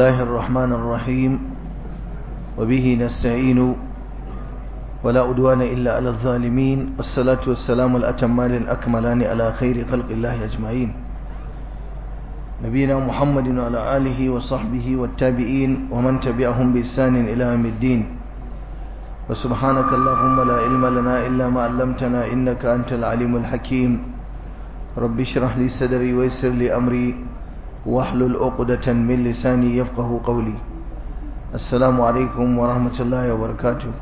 الله الرحمن الرحيم وبه نستعين ولا أدوان إلا على الظالمين والصلاة والسلام الأتمان الأكملان على خير خلق الله أجمعين نبينا محمد وعلى آله وصحبه والتابعين ومن تبعهم بإحسان إلى يوم الدين وسبحانك اللهم لا علم لنا إلا ما علمتنا إنك أنت العليم الحكيم رب اشرح لي صدري ويسر لي أمري واحلل عقدة من لساني يفقه قولي السلام عليكم ورحمة الله وبركاته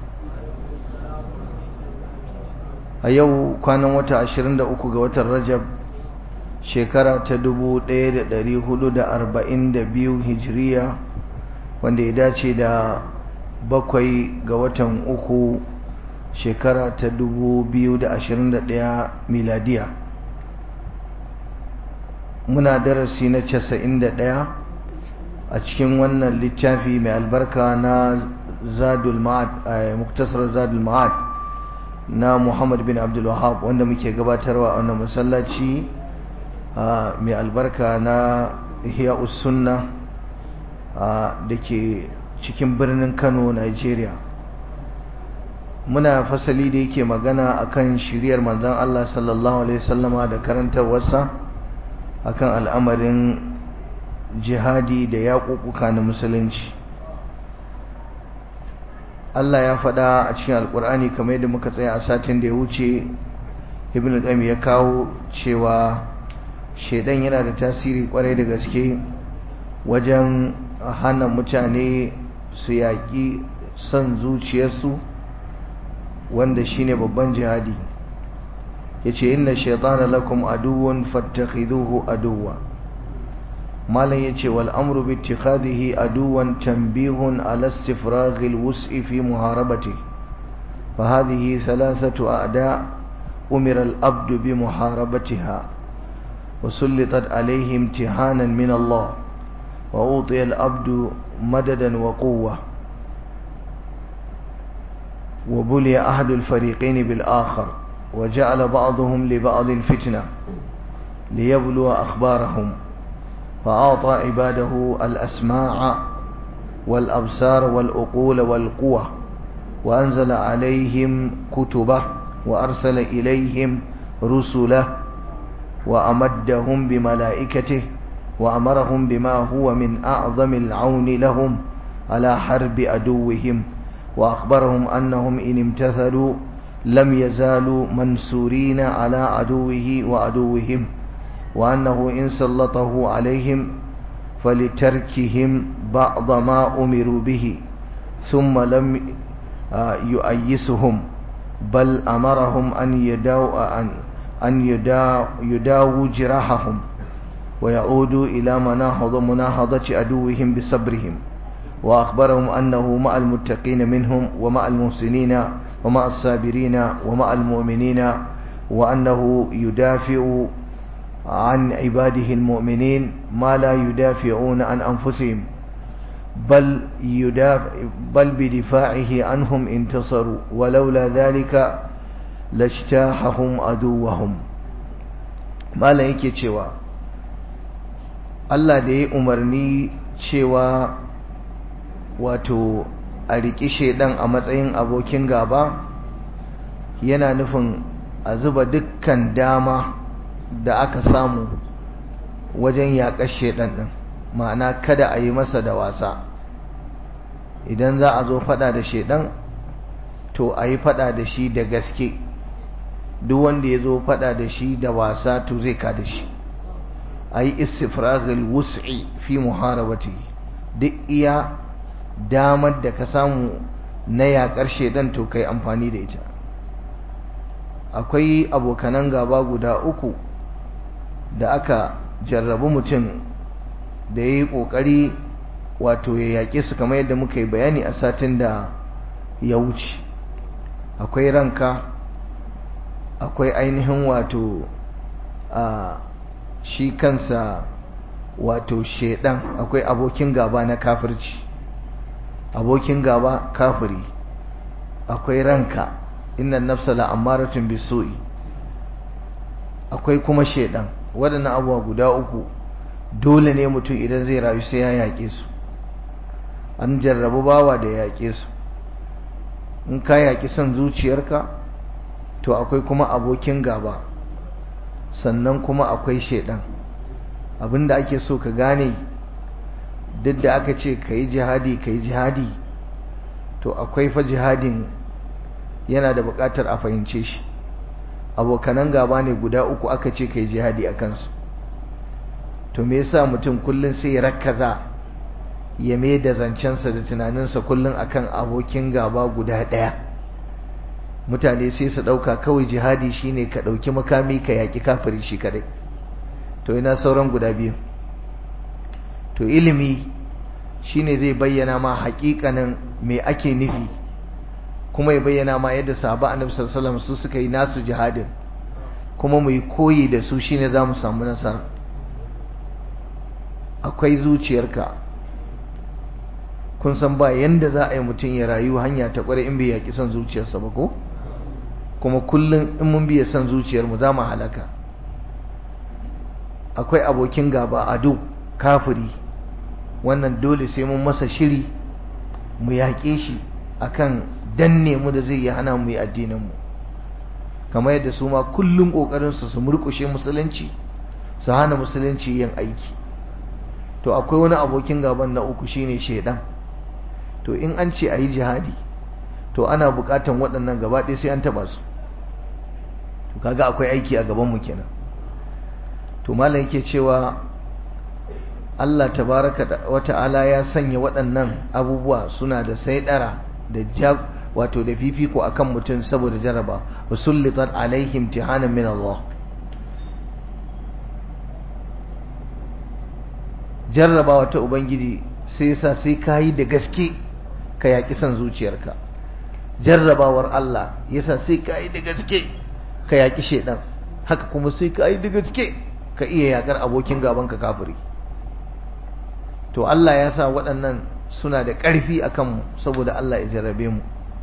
a yau kwanan wata 23 ga watan rajab shekara ta 1442 hijiriya wanda ya dace da bakwai ga watan uku shekara ta 2021 miladiya muna darasi na 91 a cikin wannan littafi mai albarka na zadul ma'ad muktasar zadul ma'ad na Muhammad bin Abdul Wahab wanda muke gabatarwa a wannan masallaci mai albarka na Ihya Sunna da ke cikin birnin Kano Nigeria muna fasali da yake magana akan shiriyar manzon Allah sallallahu alaihi wasallama da karantarwarsa akan al'amarin jihadi da yaƙuƙuka na musulunci Allah ya faɗa a cikin alƙur'ani kamar yadda muka tsaya a satin da ya wuce ibn al ya kawo cewa shaidan yana da tasiri kwarai da gaske wajen hana mutane su yaƙi son zuciyarsu wanda shine babban jihadi yace inna shaytana lakum aduwwun fattakhiduhu aduwwa malam yace wal amru bi ittikhadhihi aduwan tanbihun ala istifraghi al wus'i fi muharabati fa hadhihi thalathatu a'da umira al abdu bi muharabatiha wa sullitat alayhi imtihanan min Allah wa utiya al abdu madadan wa quwwa wa buliya ahadu al fariqayn bil akhar وجعل بعضهم لبعض فتنة ليبلو أخبارهم فأعطى عباده الأسماع والأبصار والأقول والقوة وأنزل عليهم كتبه وأرسل إليهم رسله وأمدهم بملائكته وأمرهم بما هو من أعظم العون لهم على حرب عدوهم وأخبرهم أنهم إن امتثلوا لم يزالوا منصورين على عدوه وعدوهم وأنه إن سلطه عليهم فلتركهم بعض ما أمروا به ثم لم يؤيسهم بل أمرهم أن يداو أن أن يداو يداووا جراحهم ويعودوا إلى مناهض مناهضة عدوهم بصبرهم وأخبرهم أنه مع المتقين منهم ومع المحسنين ومع الصابرين ومع المؤمنين وأنه يدافع عن عباده المؤمنين ما لا يدافعون عن أنفسهم بل, يدافع بل بدفاعه عنهم انتصروا ولولا ذلك لاجتاحهم عدوهم ما لا yake cewa Allah da ya umarni cewa wato a riƙi shaidan a matsayin abokin gaba yana nufin a zuba dukkan dama da aka samu wajen yaƙar shaidan ɗin ma'ana kada a yi masa da wasa idan za a zo faɗa da shaidan to a yi faɗa da shi da gaske duk wanda ya zo faɗa da shi da wasa to zai ka da shi a yi istifragil wus'i fi muharabati duk iya damar da ka samu na yaƙar shaidan to kai amfani da ita akwai abokanan gaba guda uku da aka jarrabu mutum da ya yi ƙoƙari wato ya yaƙe su kamar yadda muka yi bayani a satin da ya wuce akwai ranka akwai ainihin wato a shi kansa wato shaidan akwai abokin gaba na kafirci abokin gaba kafiri akwai ranka innan nafsa la'ammaratun bisu'i akwai kuma shedan waɗannan abubuwa guda uku dole ne mutum idan zai rayu sai ya yaƙe su an jarrabu bawa da yaƙe su in ka yaƙi son zuciyarka to akwai kuma abokin gaba sannan kuma akwai shaidan abinda ake so ka gane duk da aka ce ka yi jihadi ka yi jihadi to akwai fa jihadin yana da buƙatar a fahimce shi abokanan gaba ne guda uku aka ce ka yi jihadi a kansu to me yasa mutum kullum sai ya rakkaza ya mai da zancensa da tunaninsa kullum akan abokin gaba guda ɗaya mutane sai su ɗauka kawai jihadi shine ka ɗauki makami ka yaƙi kafiri shi kadai to ina sauran guda biyu to ilimi shine zai bayyana ma haƙiƙanin me ake nufi kuma ya bayyana ma yadda sahaba annabi sallallahu alaihi wasallam su suka yi nasu jihadin kuma mu yi koyi da su shine za mu samu nasara akwai zuciyarka kun san ba yanda za a yi mutum ya rayu hanya ta kware in bai yaƙi son zuciyarsa ba ko kuma kullum in mun biya son zuciyarmu za mu halaka akwai abokin gaba ado kafiri wannan dole sai mun masa shiri mu yaƙe shi akan danne mu da zai yi hana mu yi addininmu kamar yadda su ma kullum ƙoƙarinsu su murƙushe musulunci su hana musulunci yin aiki to akwai wani abokin gaban na uku shine shaidan to in an ce a yi jihadi to ana buƙatan waɗannan gaba ɗaya sai an taɓa su to kaga akwai aiki a gabanmu kenan to malam yake cewa Allah tabaraka wa ta'ala ya sanya waɗannan abubuwa suna da saidara da jab wato da fifiko akan mutum saboda jaraba usullitan alaihim tihanan min Allah jarrabawa ta ubangiji sai yasa sai kayi da gaske ka yaki son zuciyarka jarrabawar Allah yasa sai kayi da gaske ka yaki shedan haka kuma sai kayi da gaske ka iya yakar abokin gaban ka kafiri to Allah ya sa waɗannan suna da ƙarfi a kanmu saboda Allah ya jarrabe mu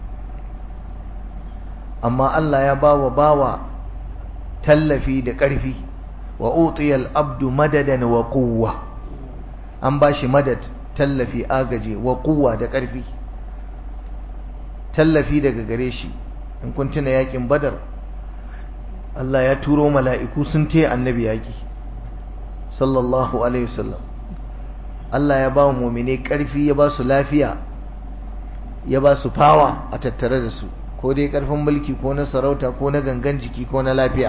amma Allah ya bawa bawa tallafi da ƙarfi wa utiyal abdu madadan wa quwwa an bashi madad tallafi agaje wa quwwa da ƙarfi tallafi daga gare shi in kun tuna yakin badar Allah ya turo mala'iku sun taya annabi yaki sallallahu alaihi wasallam Allah ya ba wa mumine ƙarfi ya ba su lafiya ya ba su fawa a tattare da su ko dai ƙarfin mulki ko na sarauta ko na gangan jiki ko na lafiya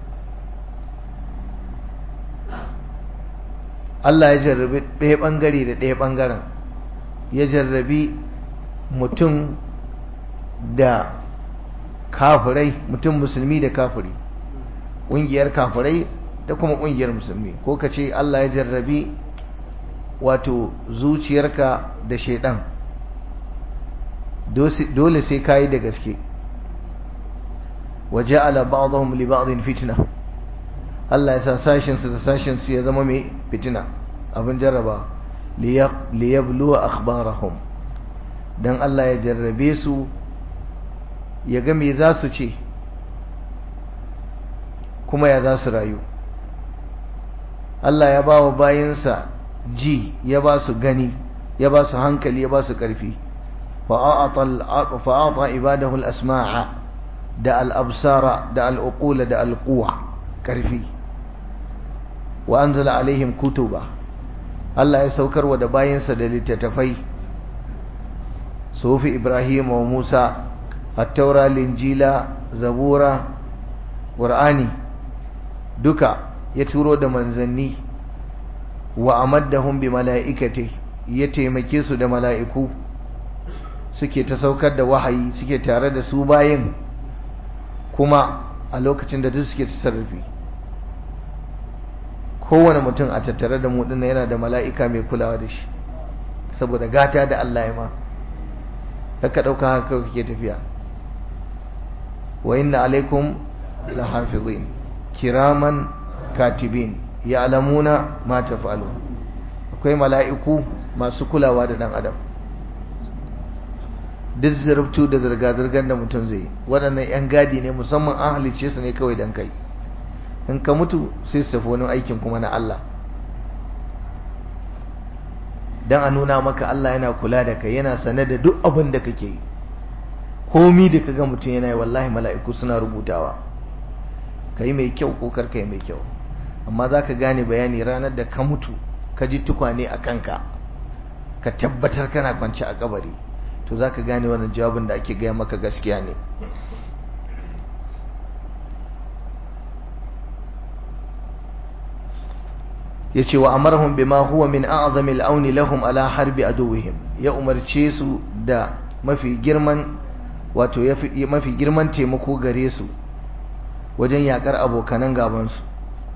Allah ya jarrabi ɗaya ɓangare da ɗaya ɓangaren ya jarrabi mutum da kafirai mutum musulmi da kafiri ƙungiyar kafirai da kuma ƙungiyar musulmi ko ka ce Allah ya jarrabi wato zuciyarka da shaidan dole sai kayi da gaske waje ala ba'dhum li ba'dhin fitna Allah ya sa sashin su da sashin su ya zama mai fitina abin jarraba li yabluwa akhbarahum dan Allah ya jarrabe su ya ga me za su ce kuma ya za su rayu Allah ya ba wa bayinsa ji ya ba su gani ya ba su hankali ya ba su ƙarfi fa'ata ibadahu al-asma'a da al-absara da al-uqula da al-quwa ƙarfi wa anzala alaihim kutuba Allah ya saukarwa da bayinsa da littattafai sufi Ibrahim wa Musa at-taura linjila zabura qur'ani duka ya turo da manzanni wa amaddahum bi mala'ikati ya taimake su da mala'iku suke ta saukar da wahayi suke tare da su bayin kuma a lokacin da duk suke tasarrufi kowane mutum a tattare da mu dinnan yana da mala'ika mai kulawa da shi saboda gata da Allah ya ma haka dauka haka kake tafiya wa inna alaikum lahafizin kiraman katibin ya'lamuna ma taf'alu akwai mala'iku masu kulawa da dan adam duk zurftu da zirga-zirgar da mutum zai waɗannan 'yan gadi ne musamman an halicce su ne kawai don kai in ka mutu sai su tafi wani aikin kuma na Allah dan a nuna maka Allah yana kula da kai yana sane da duk abin da kake yi komi da kaga mutum yana yi wallahi mala'iku suna rubutawa kai mai kyau ko kar kai mai kyau amma zaka gane bayani ranar da ka mutu ka ji tukwane a kanka ka tabbatar kana kwance a kabari to zaka gane wannan jawabin da ake gaya maka gaskiya ne yace wa amarhum bima huwa min a'zami al lahum ala harbi aduwwihim ya umarce su da mafi girman wato mafi girman taimako gare su wajen yakar abokanan gaban su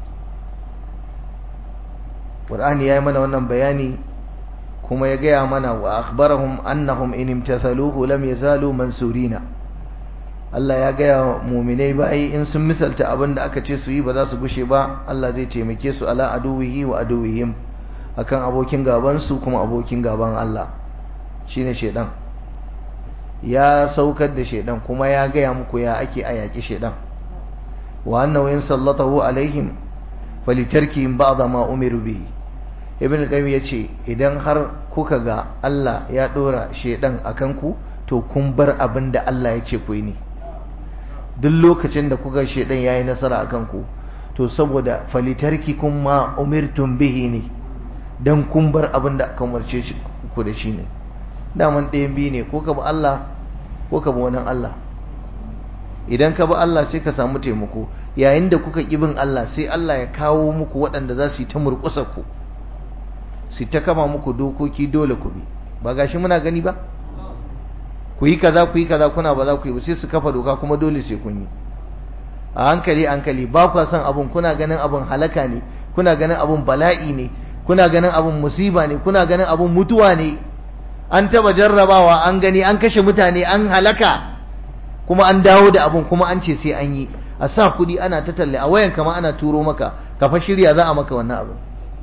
Qur'ani yayi mana wannan bayani kuma ya gaya mana wa akhbarahum annahum in imtathaluhu lam yazalu mansurina Allah ya gaya muminai bai in sun misalta abin da aka ce su yi ba za su gushe ba Allah zai taimake su ala aduwihi wa aduwihim akan abokin gaban su kuma abokin gaban Allah shine shedan ya saukar da shedan kuma ya gaya muku ya ake ayaki shedan wa annahu in sallatahu alaihim falitarkihim ba'da ma umiru bihi ibn al-qayyim yace idan har kuka ga Allah ya dora shedan akan ku to kun bar abin da Allah ya ce ku yi ne duk lokacin da kuka shedan yayi nasara akan ku to saboda falitarki kun ma umirtum bihi ne dan kun bar abin da aka umarce ku da shi ne daman ɗayan biyu ne ko ka bi Allah ko ka bi wani Allah idan ka bi Allah sai ka samu taimako yayin da kuka ƙi bin Allah sai Allah ya kawo muku waɗanda za su yi ta murƙusa ku su ta kama muku dokoki dole ku bi ba gashi muna gani ba ku yi kaza ku yi kaza kuna ba za ku yi ba sai su kafa doka kuma dole sai kun yi a hankali hankali ba ku son abun kuna ganin abun halaka ne kuna ganin abun bala'i ne kuna ganin abun musiba ne kuna ganin abun mutuwa ne an taba jarrabawa an gani an kashe mutane an halaka kuma an dawo da abun kuma an ce sai an yi a sa kuɗi ana ta talle a wayan kama ana turo maka ka fa shirya za a maka wannan abu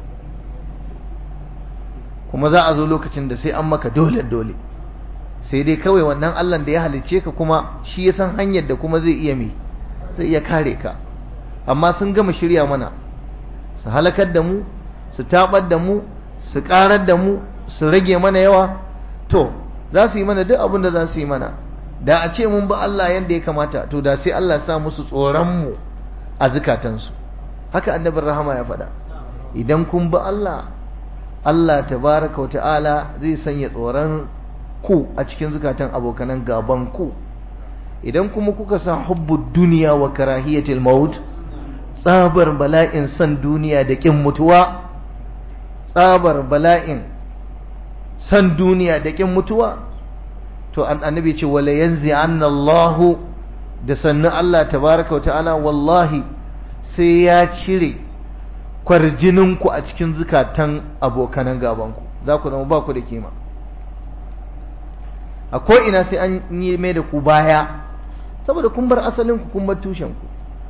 kuma za a zo lokacin da sai an maka dole dole sai dai kawai wannan Allah da ya halicce ka kuma shi ya san hanyar da kuma zai iya me zai iya kare ka amma sun gama shirya mana su halakar da mu su tabar da mu su karar da mu su rage mana yawa to za su yi mana duk abin da za su yi mana da a ce mun bi Allah yadda ya kamata to da sai Allah sa musu tsoron mu a zukatansu haka annabin rahama ya faɗa idan kun bi Allah Allah tabaraka wata'ala zai sanya tsoron ku a cikin zukatan abokanan gaban ku idan kuma kuka sa hubbud duniya wa karahiyatil maut tsabar bala'in san duniya da kin mutuwa tsabar bala'in san duniya da kin mutuwa to an annabi ce wala yanzi anna Allahu da sannu Allah tabaraka wa ta'ala wallahi sai ya cire kwarjininku a cikin zukatan abokanan gabanku za ku zama ba ku da kima a ko'ina sai an yi mai da ku baya saboda kun bar asalinku kun bar tushenku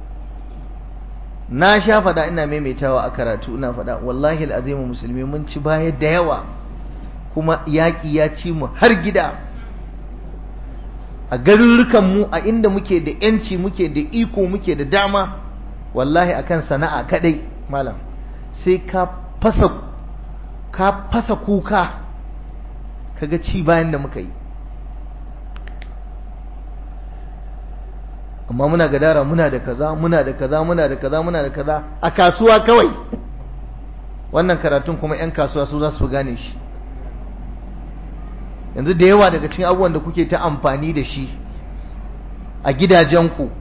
na sha faɗa ina maimaitawa a karatu ina faɗa wallahi al'azimu musulmi mun ci baya da yawa kuma yaƙi ya ci mu har gida a garurrukanmu a inda muke da ‘yanci muke da iko muke da dama wallahi akan sana'a kadai malam sai ka fasa ka fasa kuka kaga ci bayan da muka yi amma muna gadara muna da kaza muna da kaza muna da kaza muna da kaza a kasuwa kawai wannan karatun kuma 'yan kasuwa su za su gane shi yanzu da yawa daga cikin abubuwan da kuke ta amfani da shi a gidajenku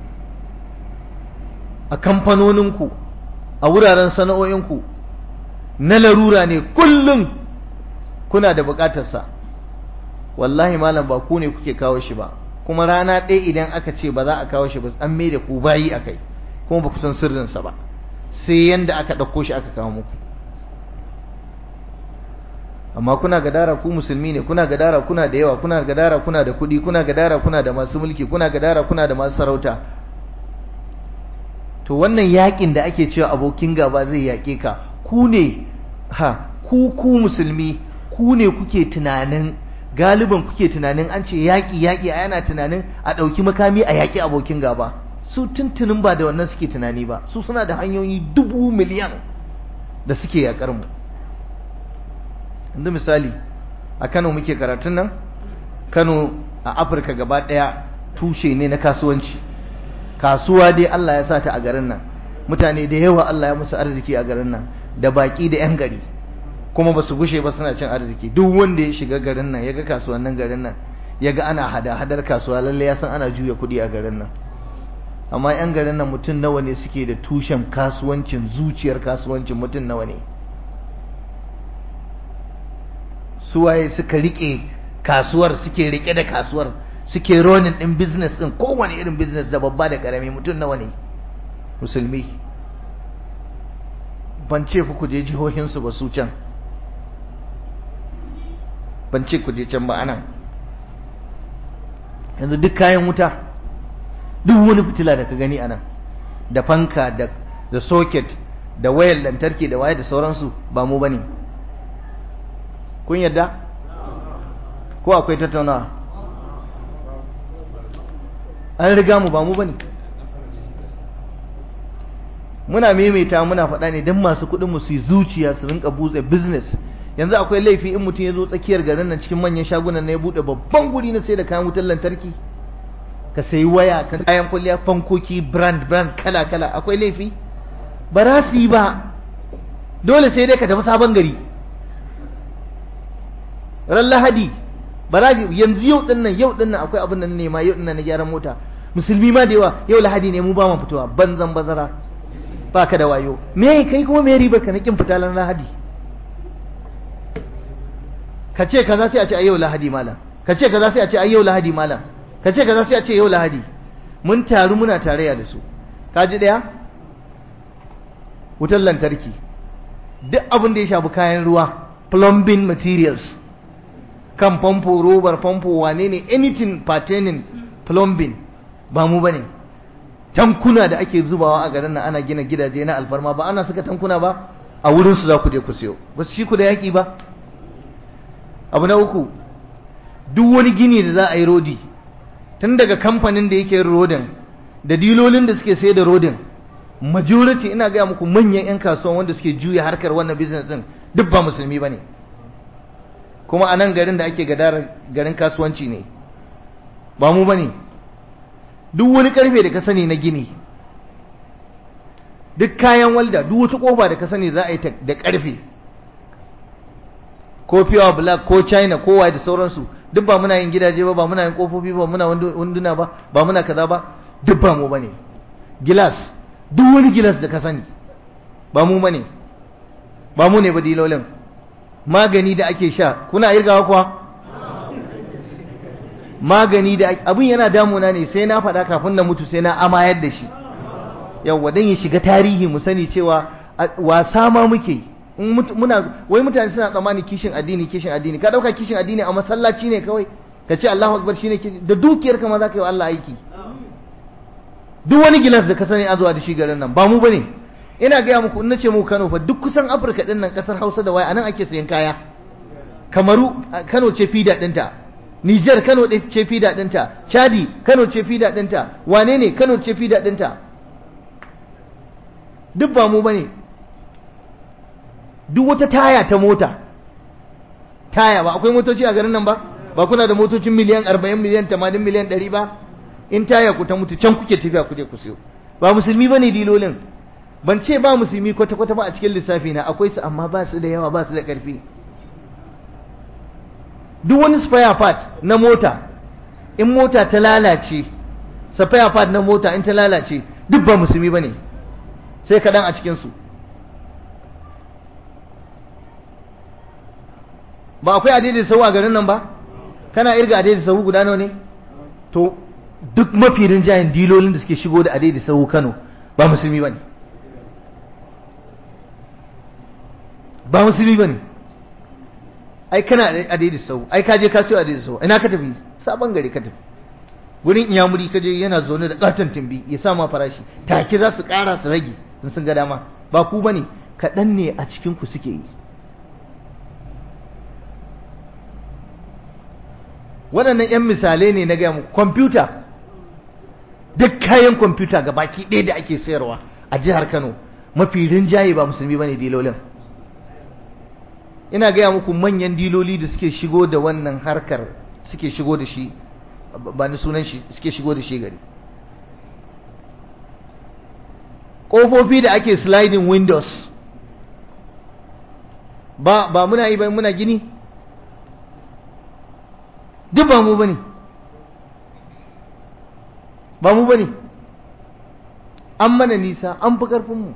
a kamfanoninku a wuraren sana'o'inku na larura ne kullum kuna da bukatarsa wallahi malam ba ku ne kuke kawo shi ba kuma rana ɗaya idan aka ce ba za a kawo shi ba an mai da ku bayi a kai kuma ba ku san sirrinsa ba sai yanda aka ɗauko shi aka kawo muku amma kuna gadara ku musulmi ne kuna gadara kuna da yawa kuna gadara kuna da kuɗi kuna gadara kuna da masu mulki kuna gadara kuna da masu sarauta to wannan yakin da ake cewa abokin gaba zai yake ka ku ne ha ku ku musulmi ku ne kuke tunanin galiban kuke tunanin an ce yaƙi yaƙi a yana tunanin a ɗauki makami a yaƙi abokin gaba su tuntunin ba da wannan suke tunani ba su suna da hanyoyi dubu miliyan da suke yaƙar mu yanzu misali a Kano muke karatun nan Kano a Afirka gaba daya tushe ne na kasuwanci kasuwa dai Allah ya sa ta a garin nan mutane da yawa Allah ya musu arziki a garin nan da baki da yan gari kuma ba su gushe ba suna cin arziki duk wanda ya shiga garin nan ya ga kasuwannin garin nan ya ga ana hada-hadar kasuwa lalle ya san ana juya kuɗi a garin nan amma 'yan garin nan mutum nawa ne suke da tushen kasuwancin zuciyar kasuwancin mutum nawa ne suwaye suka rike kasuwar suke rike da kasuwar suke ronin din business din kowane irin business da babba da karami mutum nawa ne musulmi ban ce ku je jihohinsu ba su can ban ce ku je can ba anan yanzu duk kayan wuta duk wani fitila da ka gani anan da fanka da da socket da wayar lantarki da waya da sauransu ba mu bane kun yadda ko akwai tattaunawa an riga mu ba mu bane muna maimaita muna faɗa ne don masu kuɗin mu su yi zuciya su rinka buɗe business yanzu akwai laifi in mutum ya zo tsakiyar garin nan cikin manyan shagunan na ya buɗe babban guri na sai da kayan wutar lantarki ka sayi waya ka kayan kwalliya fankoki brand brand kala kala akwai laifi ba za su yi ba dole sai dai ka tafi sabon gari ran lahadi ba za yanzu yau din nan yau din nan akwai abin nan ne ma yau din nan na gyaran mota musulmi ma da yawa yau lahadi ne mu ba mu fitowa banzan bazara ba ka da wayo me kai kuma me ribar ka na kin fita ran lahadi ka ce kaza sai a ce a yau lahadi malam ka ce kaza sai a ce a yau lahadi malam ka ce kaza sai a ce yau lahadi mun taru muna tarayya da su ka ji daya wutar lantarki duk abin da ya shafi kayan ruwa plumbing materials kan famfo robar famfo wane ne anything pertaining plumbing ba mu bane tankuna da ake zubawa a garin nan ana gina gidaje na alfarma ba ana saka tankuna ba a wurin su za ku je ku siyo ba su shi ku da yaki ba abu na uku duk wani gini da za a yi rodi tun daga kamfanin da yake rodin da dilolin da suke sai da rodin majority ina gaya muku manyan 'yan kasuwan wanda suke juya harkar wannan business din duk ba musulmi ba ne kuma a nan garin da ake gadar garin kasuwanci ne ba mu ba ne duk wani karfe da ka sani na gini duk kayan walda duk wata kofa da ka sani za a yi da karfe ko pure black ko china ko waye da sauransu duk ba muna yin gidaje ba ba muna yin kofofi ba muna wunduna ba ba muna kaza ba duk ba mu bane gilas duk wani gilas da ka sani ba mu bane ba mu ne ba dilolin magani da ake sha kuna irgawa kuwa magani da abin yana damuna ne sai na faɗa kafin na mutu sai na amayar da shi yawwa dan ya shiga tarihi mu sani cewa wasa ma muke yi muna wai mutane suna tsammani kishin addini kishin addini ka dauka kishin addini a masallaci ne kawai ka ce Allahu akbar shine da dukiyar ka ma za ka yi wa Allah aiki duk wani gilas da ka sani a zuwa da shi garin nan ba mu bane ina gaya muku in nace mu Kano fa duk kusan Afirka din nan kasar Hausa da waya anan ake sayan kaya Kamaru Kano ce fida dinta Niger Kano ce fida dinta Chadi Kano ce fida dinta wane ne Kano ce fida dinta duk ba mu bane duk wata taya ta mota taya ba akwai motoci a garin nan ba ba kuna da motocin miliyan 40 miliyan 80 miliyan 100 ba in taya ku ta mutu can kuke tafiya ku je ku siyo ba musulmi bane dilolin ban ce ba musulmi kwata kwata ba a cikin lissafi na akwai su amma ba su da yawa ba su da karfi duk wani spare part na mota in mota ta lalace spare part na mota in ta lalace duk ba musulmi bane sai kaɗan a cikin su ba akwai adaidaita sahu a garin nan ba kana irga adaidaita sahu guda nawa ne to duk mafi rinjayen dilolin da suke shigo da adaidaita sahu Kano ba musulmi bane ba musulmi bane ai kana adaidaita sahu ai ka je ka siyo adaidaita sahu ina ka tafi sabon gari ka tafi gurin iyamuri ka je yana zaune da katon timbi ya sa ma farashi take za su kara su rage in sun ga dama ba ku bane kaɗan ne a cikin ku suke yi waɗannan 'yan misalai ne na gaya muku kwamfuta duk kayan kwamfuta ga baki ɗaya da ake sayarwa a jihar kano mafi rinjaye ba musulmi ba ne dilolin ina gaya muku manyan diloli da suke shigo da wannan harkar suke shigo da shi ba ni sunan shi suke shigo da shi gari ƙofofi da ake sliding windows ba ba muna yi ba muna gini duk ba mu bane ba mu bane an mana nisa an fi ƙarfinmu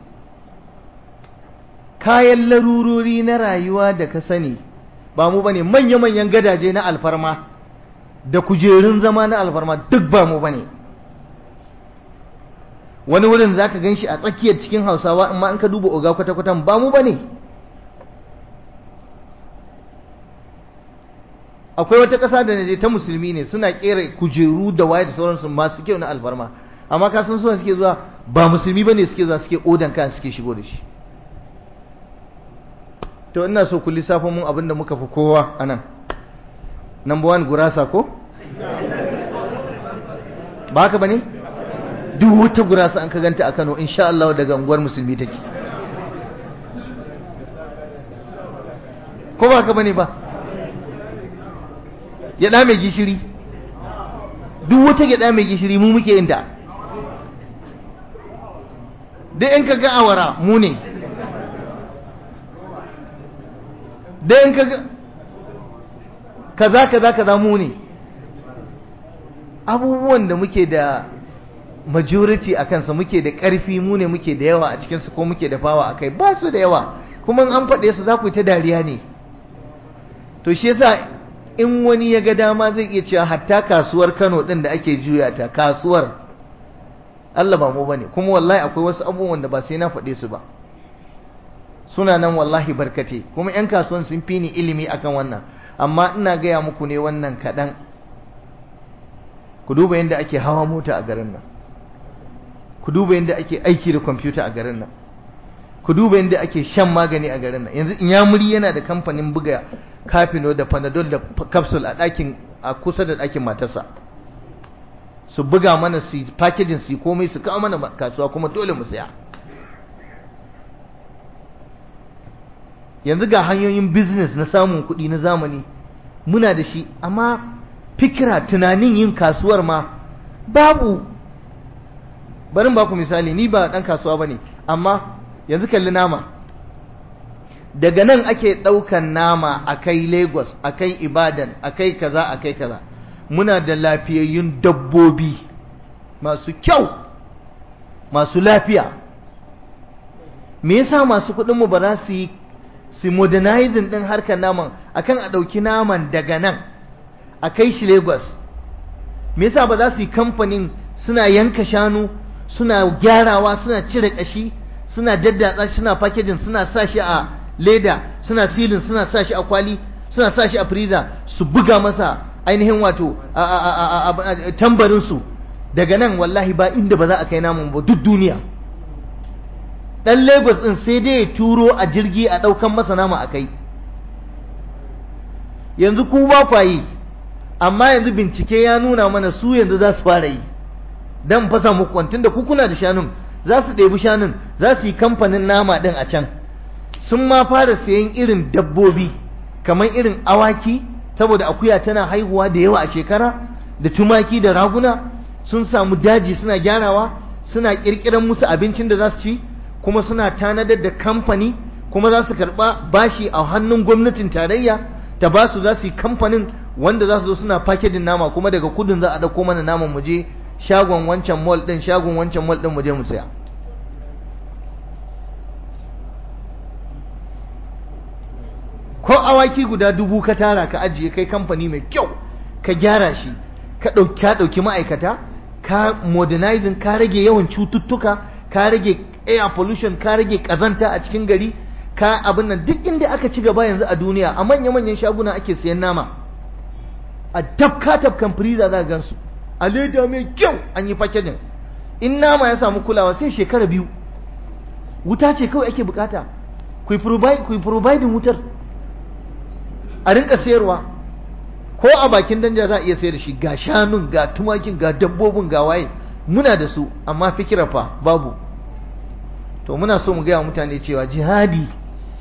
kayan larurori na rayuwa da ka sani ba mu bane manya-manyan gadaje na alfarma da kujerun zama na alfarma duk ba mu bane wani wurin za ka gan shi a tsakiyar cikin hausawa amma in ka duba oga kwata-kwatan ba mu bane akwai wata ƙasa da na ta musulmi ne suna ƙera kujeru da waye da sauransu masu kyau na alfarma amma ka san suna suke zuwa ba musulmi ba ne suke zuwa suke odan kan suke shigo da shi to ina so ku lissafa mun abin da muka fi kowa a nan number one gurasa ko ba haka ba ne duk wata gurasa an ka ganta a kano insha Allah daga unguwar musulmi take ko ba haka ba ne ba gyaɗa mai gishiri duk wata gyaɗa mai gishiri mu muke yin ta duk in ka ga awara mu ne duk in ka ga kaza kaza kaza mu ne abubuwan da muke da majority a kansa muke da ƙarfi mu ne muke da yawa a cikinsu ko muke da fawa a kai ba su da yawa kuma an faɗe su za ku yi ta dariya ne to shi yasa in wani ya ga dama zai iya cewa hatta kasuwar Kano din da ake juya ta kasuwar Allah ba mu bane kuma wallahi akwai wasu abubuwan da ba sai na faɗe su ba suna nan wallahi barkate kuma yan kasuwan sun fi ni ilimi akan wannan amma ina gaya muku ne wannan kaɗan ku duba yadda ake hawa mota a garin nan ku duba yadda ake aiki da kwamfuta a garin nan ku duba yadda ake shan magani a garin nan yanzu inyamuri yana da kamfanin buga kafino da panadol da capsule a ɗakin a kusa da ɗakin matarsa su buga mana su packaging su komai su kawo mana kasuwa kuma dole mu saya yanzu ga hanyoyin business na samun kuɗi na zamani muna da shi amma fikira tunanin yin kasuwar ma babu barin ba ku misali ni ba ɗan kasuwa ba ne amma yanzu kalli nama daga nan ake ɗaukan nama a kai lagos a kai ibadan a kai kaza a kai kaza muna da lafiyayyun dabbobi masu kyau masu lafiya me yasa masu kuɗinmu ba za su yi su modernizing ɗin harkar naman akan a ɗauki naman daga nan a kai shi lagos me yasa ba za su yi kamfanin suna yanka shanu suna gyarawa suna cire ƙashi suna daddatsa suna packaging suna sa shi a leda suna silin suna sa shi a kwali suna sa shi a freezer su buga masa ainihin wato tambarin su daga nan wallahi ba inda ba za a kai namun ba duk duniya dan Lagos din sai dai ya turo a jirgi a daukan masa nama a kai yanzu ku ba kwa yi amma yanzu bincike ya nuna mana su yanzu za su fara yi dan fasa muku kwantin da ku kuna da shanun za su ɗebi shanun za su yi kamfanin nama ɗin a can sun ma fara sayan irin dabbobi kamar irin awaki saboda akuya tana haihuwa da yawa a shekara da tumaki da raguna sun samu daji suna gyarawa suna ƙirƙiran musu abincin da za su ci kuma suna tanadar da kamfani kuma za su karɓa bashi a hannun gwamnatin tarayya ta ba su za su yi kamfanin wanda za su zo suna fakedin nama kuma daga kudin za a ɗauko mana naman mu je shagon wancan mall ɗin shagon wancan mall ɗin mu je mu saya ko awaki guda dubu ka tara ka ajiye kai kamfani mai kyau ka gyara shi ka ɗauki ma'aikata ka modernizing ka rage yawan cututtuka ka rage air pollution ka rage ƙazanta a cikin gari ka abin nan duk inda aka ci gaba yanzu a duniya a manya-manyan shaguna ake siyan nama a tafka tafkan freezer za gansu a leda mai kyau an yi packaging in nama ya samu kulawa sai shekara biyu wuta ce kawai ake bukata ku yi providing wutar a rinka sayarwa ko a bakin danja za a iya sayar da shi ga shanun ga tumakin ga dabbobin ga waye muna da su amma fikira fa babu to muna so mu gaya mutane cewa jihadi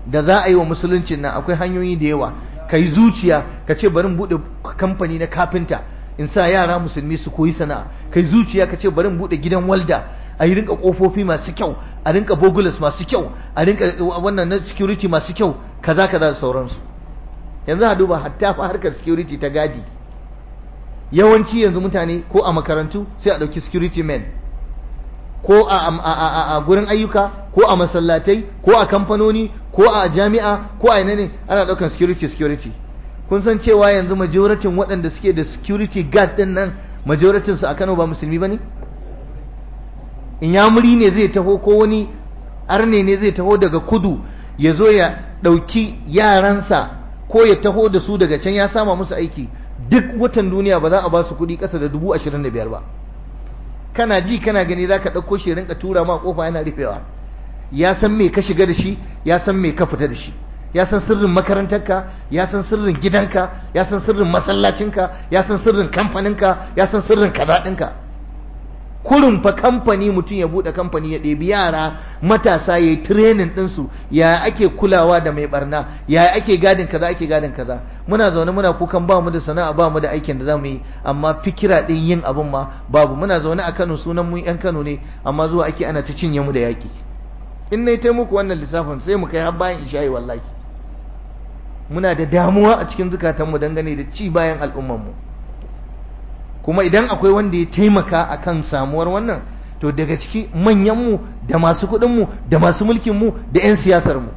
da za a yi wa musuluncin nan akwai hanyoyi da yawa ka yi zuciya ka ce bari buɗe kamfani na kafinta in sa yara musulmi su koyi sana'a ka yi zuciya ka ce bari buɗe gidan walda a yi rinka ƙofofi masu kyau a rinka bogulas masu kyau a rinka wannan na security masu kyau kaza kaza da sauransu yanzu a duba hatta fa harkar security ta gadi yawanci yanzu mutane ko a makarantu sai a ɗauki security men ko a gurin ayyuka ko a masallatai ko a kamfanoni ko a jami'a ko a ina ne ana ɗaukan security security kun san cewa yanzu majoratin waɗanda suke da security guard ɗin nan majoratin su a Kano ba musulmi bane inyamuri ne zai taho ko wani arne ne zai taho daga kudu ya zo ya ɗauki yaransa ko ya taho da su daga can ya sama musu aiki duk watan duniya ba za a ba su kuɗi ƙasa da dubu ashirin da biyar ba kana ji kana gani za ka ɗauko shi rinka tura ma ƙofa yana rufewa ya san me ka shiga da shi ya san me ka fita da shi ya san sirrin makarantarka ya san sirrin gidanka ya san sirrin masallacinka ya san sirrin kamfaninka ya san sirrin kaza ɗinka kurin fa kamfani mutum ya buɗe kamfani ya ɗebi yara matasa ya yi training ɗinsu ya ake kulawa da mai barna ya ake gadin kaza ake gadin kaza muna zaune muna kukan ba mu da sana'a ba mu da aikin da za mu yi amma fikira ɗin yin abin ma babu muna zaune a Kano sunan mu yan Kano ne amma zuwa ake ana ta cinye mu da yaƙi in na yi muku wannan lissafin sai mu kai har bayan isha'i wallahi muna da damuwa a cikin zukatanmu dangane da ci bayan al'ummanmu mu kuma idan akwai wanda ya taimaka akan samuwar wannan to daga ciki manyanmu da masu kuɗinmu da masu mulkinmu da 'yan siyasarmu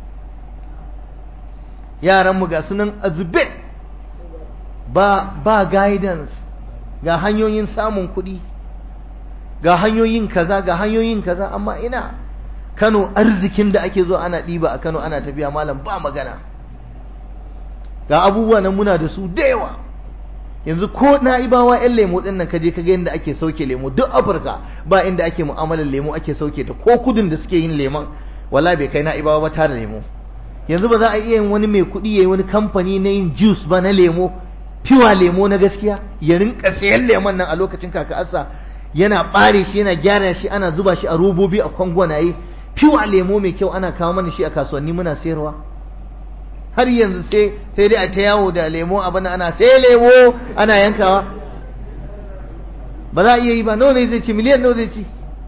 yaranmu ga sunan azube ba, ba guidance ga hanyoyin samun kuɗi ga hanyoyin kaza ga hanyoyin kaza amma ina kano arzikin da ake zo ana ɗiba a kano ana tafiya malam ba magana ga abubuwa nan muna da su da yawa yanzu ko na ibawa yan lemo din nan kaje kaga yadda ake sauke lemo duk afirka ba inda ake mu'amalar lemo ake sauke ta ko kudin da suke yin lemon wala bai kai na ibawa ba tare lemo yanzu ba za a iya yin wani mai kuɗi yayi wani kamfani na yin juice ba na lemo fiwa lemo na gaskiya ya rinka sayan lemon nan a lokacin kaka asa yana bare shi yana gyara shi ana zuba shi a robobi a kwangwanaye fiwa lemo mai kyau ana kawo mana shi a kasuwanni muna sayarwa har yanzu sai sai dai a ta yawo da lemo abin ana sai lemo ana yankawa ba za a iya yi ba nawa ne zai ci miliyan nawa zai ci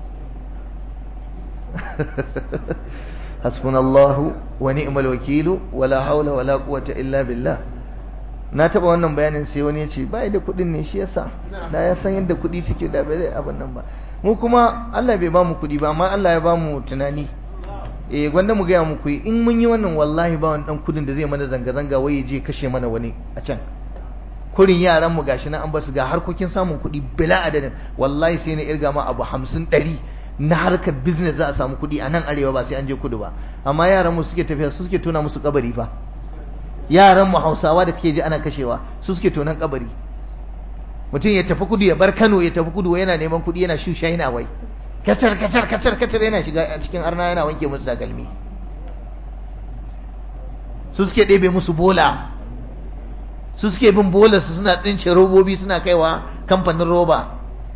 hasbunallahu wa ni'mal wakilu wala haula wala quwwata illa billah na taba wannan bayanin sai wani ya ce bai da kuɗin ne shi yasa da ya san yadda kuɗi suke da bai abin nan ba mu kuma Allah bai ba mu kuɗi ba amma Allah ya ba mu tunani eh gwanda mu gaya muku in mun yi wannan wallahi ba wani dan kudin da zai mana zanga-zanga wai je kashe mana wani a can kurin yaran mu gashi nan an basu ga harkokin samun kuɗi bila adadin wallahi sai na irga ma abu hamsin ɗari na harkar business za a samu kuɗi a nan arewa ba sai an je kudu ba amma yaran mu suke tafiya su suke tona musu kabari fa yaran mu hausawa da kake ji ana kashewa su suke tonan kabari mutum ya tafi kudu ya bar Kano ya tafi kudu yana neman kuɗi yana shusha yana wai kacar kacar kacar kacar yana shiga a cikin arna yana wanke musu takalmi su suke ɗebe musu bola su suke bin bola su suna tsince robobi suna kaiwa kamfanin roba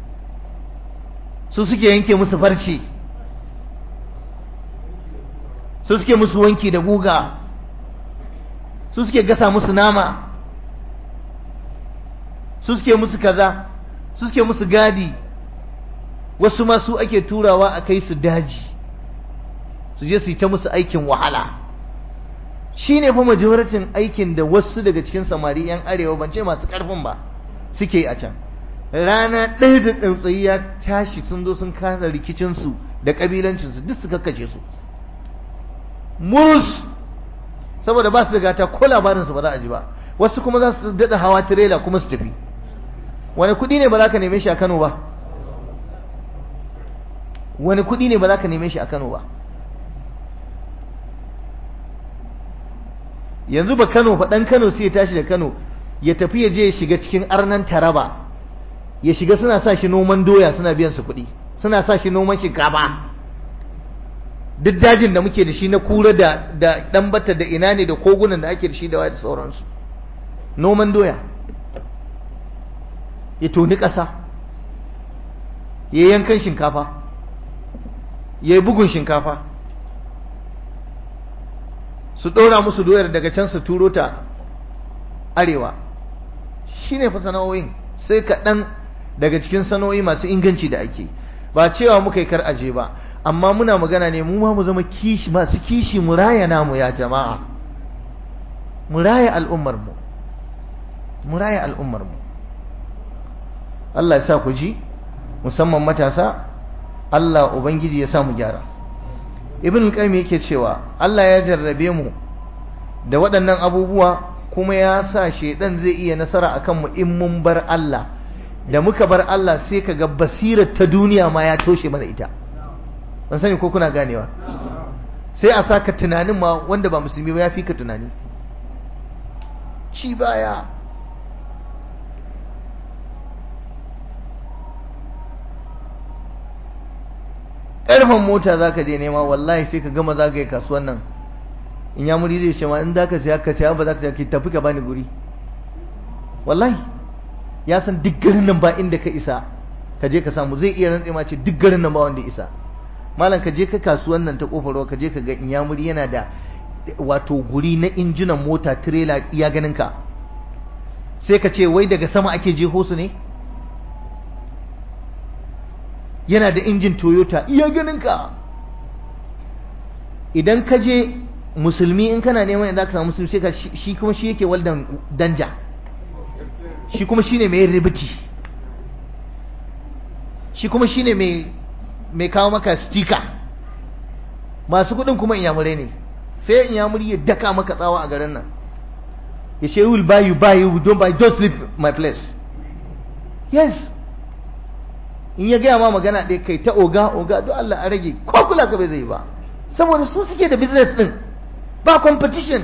su suke yanke musu farce su suke musu wanki da guga su suke gasa musu nama su suke musu kaza su suke musu gadi wasu ma su ake turawa a kai su daji su je su yi ta musu aikin wahala shi ne fa majoratin aikin da wasu daga cikin samari 'yan arewa ban ce masu karfin ba suke a can rana ɗaya da tsautsayi ya tashi sun zo sun kasa rikicinsu da ƙabilancinsu duk su kakkace su murus saboda ba su da gata ko labarinsu ba za a ji ba wasu kuma za su daɗa hawa tirela kuma su tafi wani kuɗi ne ba za ka neme shi a kano ba wani kuɗi ne ba za ka neme shi a Kano ba yanzu ba Kano fa ɗan Kano sai ya tashi da Kano ya tafi ya je ya shiga cikin arnan Taraba ya shiga suna sa shi noman doya suna biyan su kuɗi suna sa shi noman shinkafa duk dajin da muke da shi na kura da da dan bata da ina ne da kogunan da ake da shi da waya da sauransu noman doya ya toni ƙasa ya yankan shinkafa ya yi bugun shinkafa su ɗora musu doyar daga can su turo ta arewa shi ne fa sana'o'in sai kaɗan daga cikin sana'o'i masu inganci da ake ba cewa muka yi kar aje ba amma muna magana ne mu ma mu zama kishi masu kishi mu raya namu ya jama'a mu raya al'ummar mu mu raya al'ummar mu Allah ya sa ku ji musamman matasa Allah ubangiji ya sa mu gyara ibn al-qayyim yake cewa Allah ya jarrabe mu da waɗannan abubuwa kuma ya sa shedan zai iya nasara akan mu in mun bar Allah da muka bar Allah sai kaga basirar ta duniya ma ya toshe mana ita ban sani ko kuna ganewa sai a saka tunanin ma wanda ba musulmi ba ya fi ka tunani ci baya ƙarfen mota za ka je nema wallahi sai ka gama zagaye kasuwan nan in ya muri zai ce ma in za ka siya ka siya ba za ka siya ki tafi ka bani guri wallahi ya san duk garin nan ba inda ka isa ka je ka samu zai iya rantse ma ce duk garin nan ba wanda isa malam ka je ka kasuwan nan ta kofar ruwa ka je ka ga in ya muri yana da wato guri na injinan mota tirela iya ganin ka sai ka ce wai daga sama ake jeho su ne yana da injin toyota iya ganinka idan ka je musulmi in kana neman yadda ka samu musulmi sai ka shi kuma shi yake waldan danja shi kuma shi ne mai ribiti shi kuma shi ne mai kawo maka stika masu kudin kuma inyamurai ne sai inyamuri ya daka maka tsawa a garin nan ya ce will buy you buy you don't buy don't sleep my place yes in ya gaya ma magana ɗaya kai ta oga oga don Allah a rage ko kula ka bai zai ba saboda su suke da business ɗin ba competition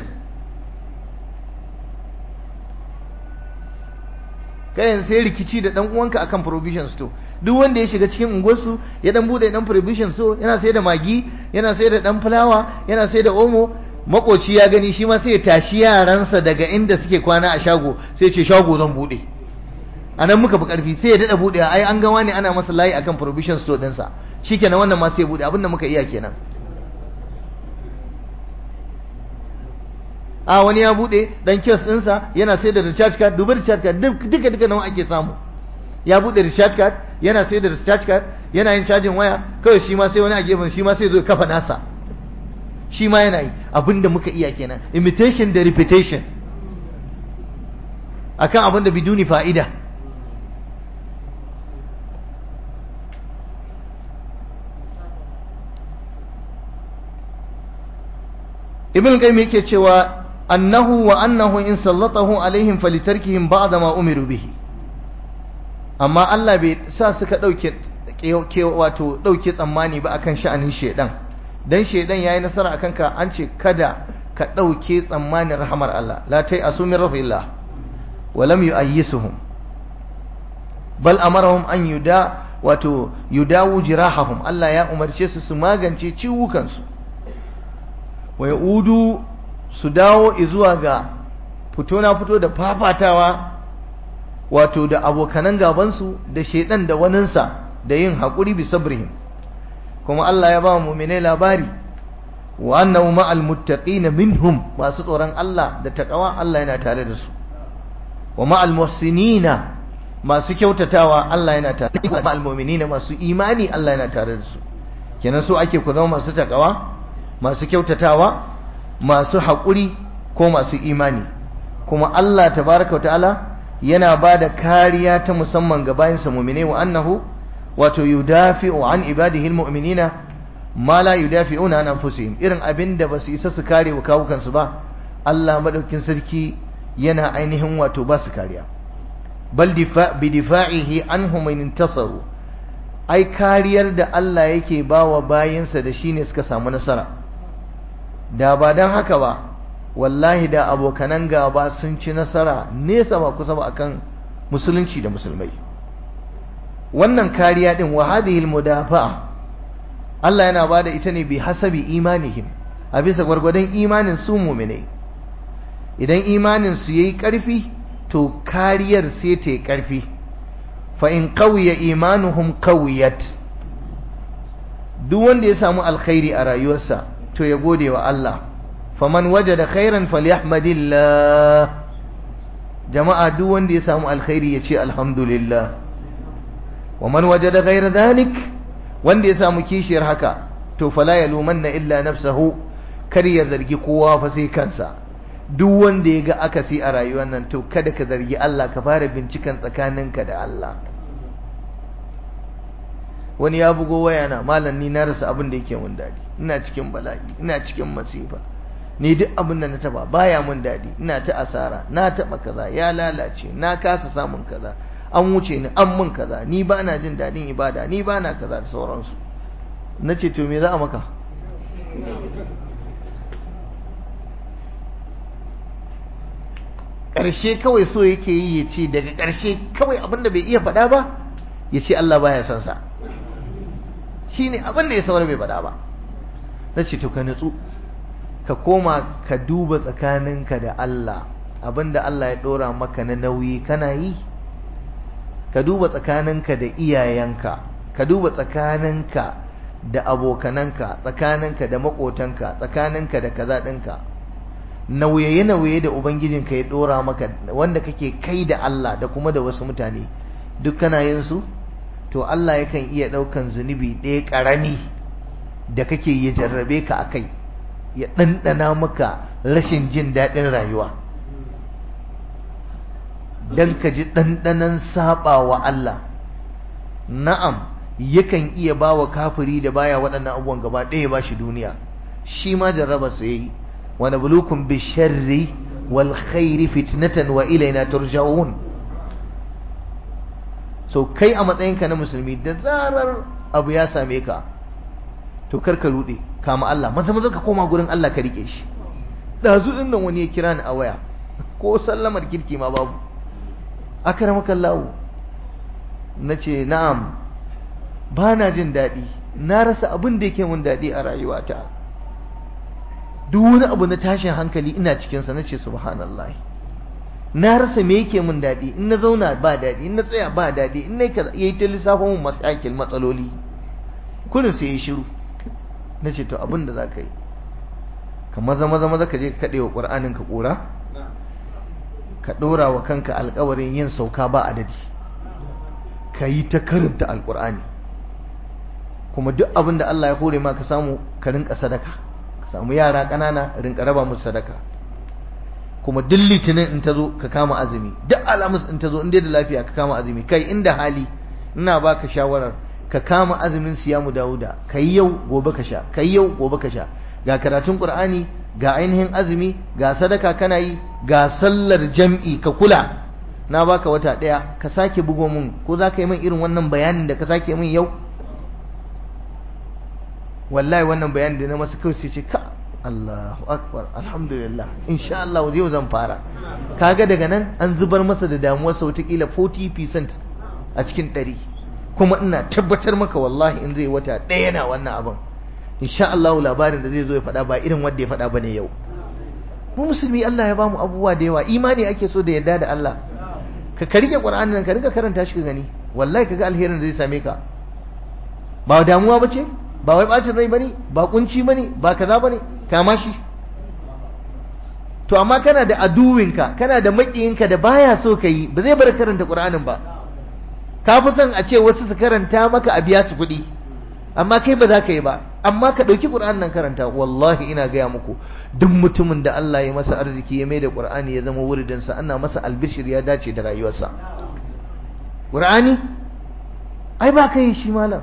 kayan sai rikici da dan uwanka akan provision store duk wanda ya shiga cikin unguwarsu ya dan bude dan provision store yana sai da magi yana sai da dan fulawa yana sai da omo makoci ya gani shi ma sai ya tashi yaransa daga inda suke kwana a shago sai ce shago zan bude a nan muka fi ƙarfi sai ya daɗa buɗe ai an gawa ne ana masa layi akan provision store ɗinsa shi kenan wannan ma sai ya buɗe abinda muka iya kenan a wani ya buɗe ɗan kiosk ɗinsa yana sai da recharge card dubi recharge card duka duka nawa ake samu ya buɗe recharge card yana sai da recharge card yana yin cajin waya kawai shi ma sai wani a gefen shi ma sai zo kafa nasa shi ma yana yi abinda muka iya kenan imitation da repetition akan abin da biduni fa'ida ibn qayyim yake cewa annahu wa annahu in sallatahu alaihim falitarkihim ba'da ma umiru bihi amma Allah bai sa suka dauke wato dauke tsammani ba akan sha'anin shedan dan shedan yayi nasara akan ka an ce kada ka dauke tsammanin rahmar Allah la tai asumi rahillah wa lam yu'ayyisuhum bal amarahum an yuda wato yudawu jirahahum Allah ya umarce su su magance ciwukansu wa yaudu su dawo zuwa ga fito na fito da fafatawa wato da abokanan gabansu da shedan da waninsa da yin haƙuri bi sabrihim kuma Allah ya ba mu'minai labari wa annahu ma'al muttaqina minhum masu tsoron Allah da takawa Allah yana tare da su wa ma'al muhsinina masu kyautatawa Allah yana tare da ma'al mu'minina masu imani Allah yana tare da su kenan so ake ku zama masu takawa masu kyautatawa masu haƙuri ko masu imani kuma Allah tabaraka ta'ala yana ba da kariya ta musamman ga bayansa mu'mine wa annahu wato yudafi'u an ibadihi almu'minina ma la yudafi'una an anfusihim irin abinda basu isa su kare wa kawukansu ba Allah madaukin sarki yana ainihin wato ba su kariya bal bi difa'ihi anhum in intasaru ai kariyar da Allah yake bawa bayinsa da shine suka samu nasara da ba dan haka ba wallahi da abokanan gaba sun ci nasara nesa ba kusa ba akan musulunci da musulmai wannan kariya din wa hadhihi almudafa'a Allah yana bada ita ne bi hasabi imanihim a bisa gwargwadon imanin su mu'mine idan imanin su yayi karfi to kariyar sai ta yi karfi fa in qawiya imanuhum qawiyat duk wanda ya samu alkhairi a rayuwarsa to ya gode wa Allah faman wajada khairan falyahmadillah jama'a duk wanda ya samu alkhairi ya ce alhamdulillah wa man wajada ghayra dhalik wanda ya samu kishiyar haka to fala yalumanna illa nafsahu kar ya zargi kowa fa sai kansa duk wanda ya ga akasi a rayuwar nan to kada ka zargi Allah ka fara binciken tsakaninka da Allah wani ya bugo waya na malam ni na rasa abin da yake mun dadi ina cikin bala'i ina cikin masifa ni duk abin da na taba baya mun dadi ina ta asara na taba kaza ya lalace na kasa samun kaza an wuce ni an mun kaza ni ba na jin dadin ibada ni ba na kaza da sauransu nace to me za a maka ƙarshe kawai so yake yi ya ce daga ƙarshe kawai abin da bai iya faɗa ba ya ce Allah baya son sa shi ne abin da ya saura bai faɗa ba na ce to ka nutsu ka koma ka duba tsakaninka da Allah abin da Allah ya ɗora maka na nauyi kana yi ka duba tsakaninka da iyayenka ka duba tsakaninka da abokananka tsakaninka da maƙotanka tsakaninka da kaza ɗinka nauye-nauye da ubangijinka ya ɗora maka wanda kake kai da Allah da kuma da wasu mutane duk kana yin su to Allah yakan iya ɗaukan zunubi ɗaya ƙarami da kake ya jarrabe ka a kai ya ɗanɗana maka rashin jin daɗin rayuwa don ka ji ɗanɗanan saɓa wa Allah na'am yakan iya ba wa kafiri da baya waɗannan abubuwan gaba ɗaya ba shi duniya shi ma jarraba su yi wa nablukum bisharri wal khairi fitnatan wa ilaina turja'un so kai a matsayinka na musulmi da zarar abu ya same ka to kar ka rude kama Allah maza maza ka koma gurin Allah ka rike shi dazu din nan wani ya kira ni a waya ko sallamar kirki ma babu akramaka Allah nace na'am ba na jin daɗi na rasa abin da yake mun daɗi a rayuwata duk wani abu na tashin hankali ina cikinsa na ce subhanallahi na rasa me yake mun daɗi in na zauna ba daɗi in na tsaya ba daɗi in na yi ta lissafin mun masakil matsaloli kullum sai ya shiru na ce to abin da za ka yi ka maza maza maza ka je ka kaɗe wa ƙur'anin ka ƙura ka ɗora wa kanka alƙawarin yin sauka ba adadi ka yi ta karanta alƙur'ani kuma duk abin da Allah ya hore ma ka samu ka rinka sadaka ka samu yara ƙanana rinka raba musu sadaka kuma duk litinin in ta zo ka kama azumi duk alamus in ta zo in dai da lafiya ka kama azumi kai inda hali ina baka shawarar ka kama azumin siyamu dawuda kai yau gobe ka sha kai yau gobe ka sha ga karatun qur'ani ga ainihin azumi ga sadaka kana yi ga sallar jam'i ka kula na baka wata daya ka sake bugo mun ko za ka yi min irin wannan bayanin da ka sake min yau wallahi wannan bayanin da na masa kawai sai ce ka Allahu akbar alhamdulillah insha Allah yau zan fara kaga daga nan an zubar masa da damuwar sa wataƙila 40% a cikin ɗari kuma ina tabbatar maka wallahi in zai wata ɗaya na wannan abin insha Allah labarin da zai zo ya faɗa ba irin wanda ya faɗa bane yau mu musulmi Allah ya bamu abubuwa da yawa imani ake so da yarda da Allah ka ka rike Qur'anin nan ka rika karanta shi ka gani wallahi kaga alherin da zai same ka ba damuwa bace ba wai bacin rai bane ba kunci bane ba kaza bane kama shi to amma kana da aduwinka kana da makiyinka da baya so ka yi ba zai bar karanta Qur'anin ba ka fi son a ce wasu su karanta maka a biya su kuɗi amma kai ba za ka yi ba amma ka ɗauki ƙur'an nan karanta wallahi ina gaya muku duk mutumin da Allah ya masa arziki ya mai da ƙur'ani ya zama wuridinsa ana masa albishir ya dace da rayuwarsa ƙur'ani ai ba ka yi shi malam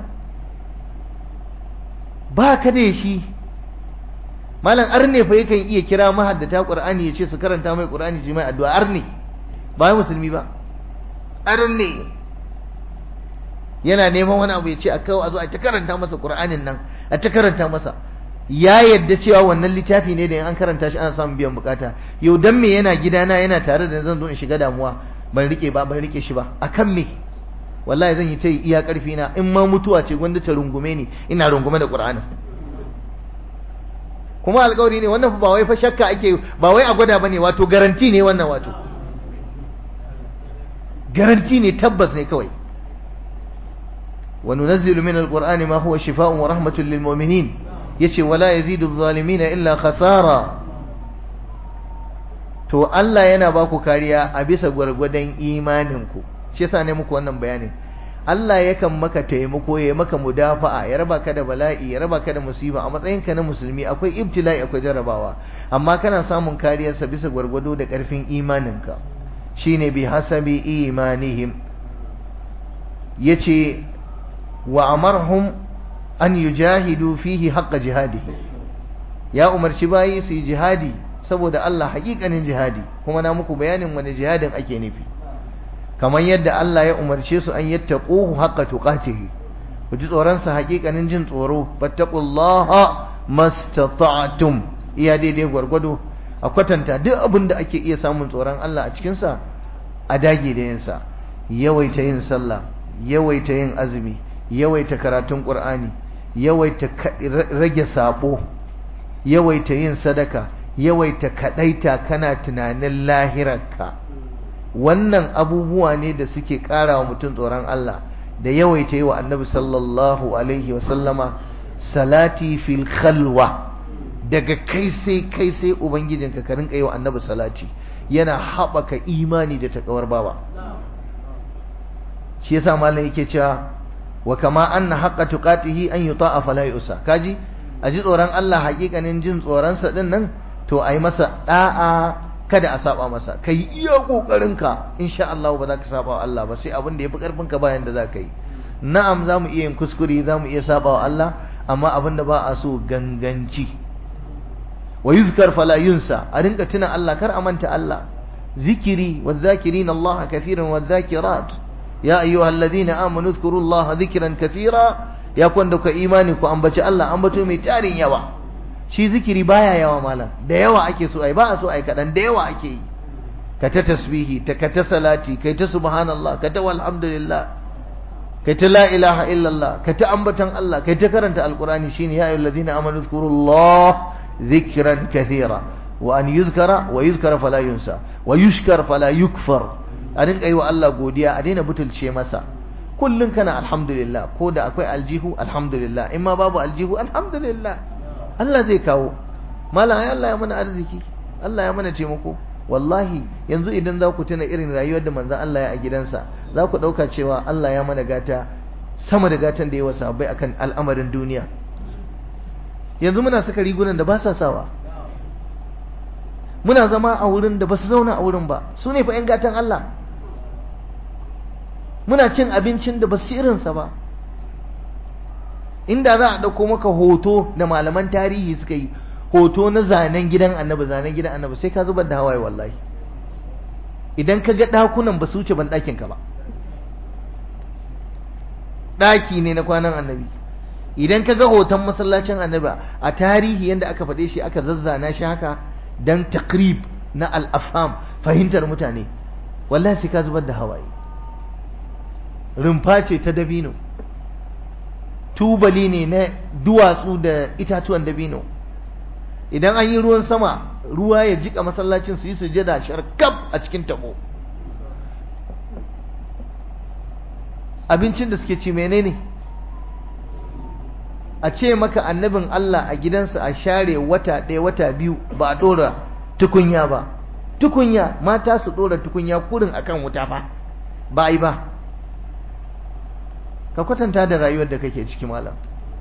ba ka da shi malam arne fa yakan iya kira mahaddata ƙur'ani ya ce su karanta mai ƙur'ani shi mai addu'a arne ba musulmi ba arne yana neman wani abu ya ce a kawo a zo a ta karanta masa ƙur'anin nan a ta karanta masa ya yadda cewa wannan littafi ne da in an karanta shi ana samun biyan bukata yau dan me yana gidana yana tare da zan zo in shiga damuwa ban rike ba ban rike shi ba akan me wallahi zan yi ta iya karfi na in ma mutuwa ce gwanda ta rungume ni ina rungume da ƙur'anin kuma alƙawari ne wannan ba wai fa shakka ake ba wai a gwada bane wato garanti ne wannan wato garanti ne tabbas ne kawai وننزل من القرآن ما هو شفاء ورحمة للمؤمنين يشي ولا يزيد الظالمين إلا خسارا to Allah yana ba ku kariya a bisa gwargwadon imaninku shi yasa ne muku wannan bayanin Allah yakan maka taimako ya maka mudafa'a ya raba ka da bala'i ya raba ka da musiba a matsayinka na musulmi akwai ibtila'i akwai jarabawa amma kana samun kariyarsa bisa gwargwado da ƙarfin imaninka shine bi hasabi imanihim yace wa amarhum an yujahidu fihi haqqa jihadihi ya umarci bayi su yi jihadi saboda Allah haƙiƙanin jihadi kuma na muku bayanin wani jihadin ake nufi kamar yadda Allah ya umarce su an yattaquhu haqqa tuqatihi ku ji tsoron sa haƙiƙanin jin tsoro fattaqullaha mastata'tum iya daidai gwargwado a kwatanta duk abin da ake iya samun tsoron Allah a cikin sa a dage da yin sa yawaita yin sallah yawaita yin azumi yawaita karatun qur'ani yawaita rage sabo yawaita yin sadaka yawaita kadaita kana tunanin lahirarka wannan abubuwa ne da suke ƙara wa mutum tsoron Allah da yawaita yi wa annabi sallallahu alaihi wasallama salati fil khalwa daga kai sai kai sai ubangijinka ka rinka yi wa annabi salati yana haɓaka imani da takawar baba shi yasa malam yake cewa wa kama anna haqqa tuqatihi an yuta'a fala yusa kaji a ji tsoron Allah hakikanin jin tsoron sa din nan to ayi masa da'a kada a saba masa kai iya kokarin ka insha Allah ba za ka saba wa Allah ba sai abin da yafi karfin ka bayan da za ka yi na'am zamu iya yin kuskure zamu iya saba wa Allah amma abin da ba a so ganganci wa yuzkar fala yunsa a rinka tuna Allah kar a manta Allah zikiri wa zakirin Allah kathiran wa zakirat ya ayyuhal ladina amanu dhkuru Allah dhikran kathira ya kwanda ku imani ku ambaci Allah ambato mai tarin yawa shi zikiri baya yawa malam da yawa ake so ai ba a so ai kadan da yawa ake yi ka ta tasbihi ta ka ta salati kai ta subhanallah ka ta walhamdulillah kai ta la ilaha illallah kai ta ambatan Allah kai ta karanta alqurani shine ya ayyuhal ladina amanu dhkuru Allah dhikran kathira wa an yuzkara wa yuzkara fala yunsa wa yushkar fala yukfar a rinka yi wa Allah godiya a daina butulce masa kullum kana alhamdulillah ko da akwai aljihu alhamdulillah in ma babu aljihu alhamdulillah Allah zai kawo malam ai Allah ya mana arziki Allah ya mana taimako wallahi yanzu idan za ku tuna irin rayuwar da manzon Allah ya a gidansa za ku ɗauka cewa Allah ya mana gata sama da gatan da ya wasa bai akan al'amarin duniya yanzu muna saka rigunan da ba sa sawa muna zama a wurin da ba su zauna a wurin ba su ne fa 'yan gatan Allah muna cin abincin da ba su irinsa ba inda za a ɗauko maka hoto da malaman tarihi suka yi hoto na zanen gidan annabi zanen gidan annabi sai ka zubar da hawaye wallahi idan ka ga ɗakunan ba su wuce ban ɗakin ka ba ɗaki ne na kwanan annabi idan ka ga hoton masallacin annabi a tarihi yadda aka faɗe shi aka zazzana shi haka dan takrib na al'afham fahimtar mutane wallahi sai ka zubar da hawaye rumfa ce ta dabino tubali ne na duwatsu da itatuwan dabino idan an yi ruwan sama ruwa ya jika masallacin su yi sujada sharkaf a cikin tabo abincin da suke ci menene a ce maka annabin Allah a gidansa a share wata ɗaya wata biyu ba a ɗora tukunya ba tukunya mata su ɗora tukunya kurin akan wuta fa ba yi ba ka kwatanta da rayuwar da kake ciki malam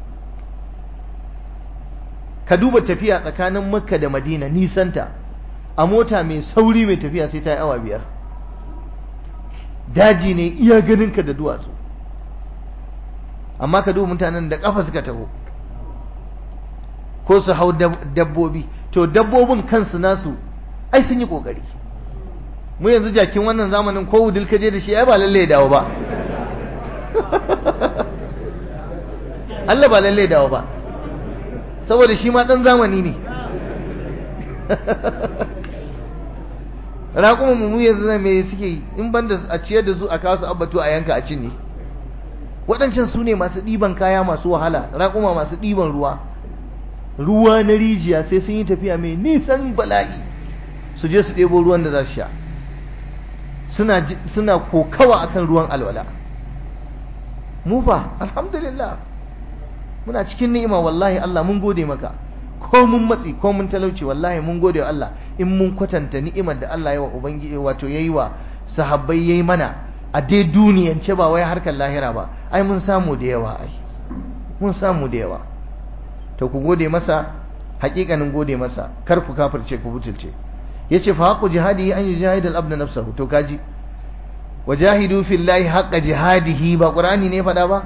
ka duba tafiya tsakanin makka da madina nisanta a mota mai sauri mai tafiya sai ta yi awa biyar daji ne iya ganinka da duwatsu amma ka duba mutanen da kafa suka taho ko su hau dabbobi to dabbobin kansu nasu ai sun yi kokari mu yanzu jakin wannan zamanin ko wudil ka je da shi ai ba lalle dawo ba Allah ba lalle dawo ba saboda shi ma dan zamani ne raƙuma mu yanzu na me suke yi in banda a ciyar da su a kawo su abbatu a yanka a cinye waɗancan su ne masu ɗiban kaya masu wahala raƙuma masu ɗiban ruwa ruwa na rijiya sai sun yi tafiya mai nisan bala'i su je su ɗebo ruwan da za su sha suna suna kokawa akan ruwan alwala mu fa alhamdulillah muna cikin ni'ima wallahi Allah mun gode maka ko mun matsi ko mun talauci wallahi mun gode wa Allah in mun kwatanta ni'imar da Allah ya wa ubangiji wato yayi wa sahabbai yayi mana a dai duniyance ba wai harkar lahira ba ai mun samu da yawa ai mun samu da yawa to ku gode masa hakikanin gode masa kar ku kafirce ku butulce yace fa haqu jihadi an yujahid al-abd nafsahu to kaji wajahidu fillahi haqqa jihadihi ba qur'ani ne faɗa ba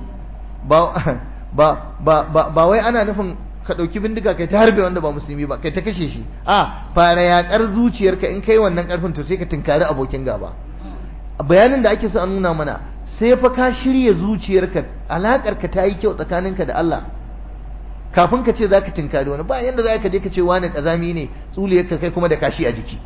ba ba ba ba wai ana nufin ka ɗauki bindiga kai ta harbe wanda ba musulmi ba kai ta kashe shi a fara yaƙar zuciyarka in kai wannan ƙarfin to sai ka tunkari abokin gaba bayanin da ake so a nuna mana sai fa ka shirya zuciyarka alaƙarka ta yi kyau tsakaninka da Allah kafin ka ce za ka tunkari wani ba yanda za ka je ka ce wani ƙazami ne tsuliyarka kai kuma da kashi a jiki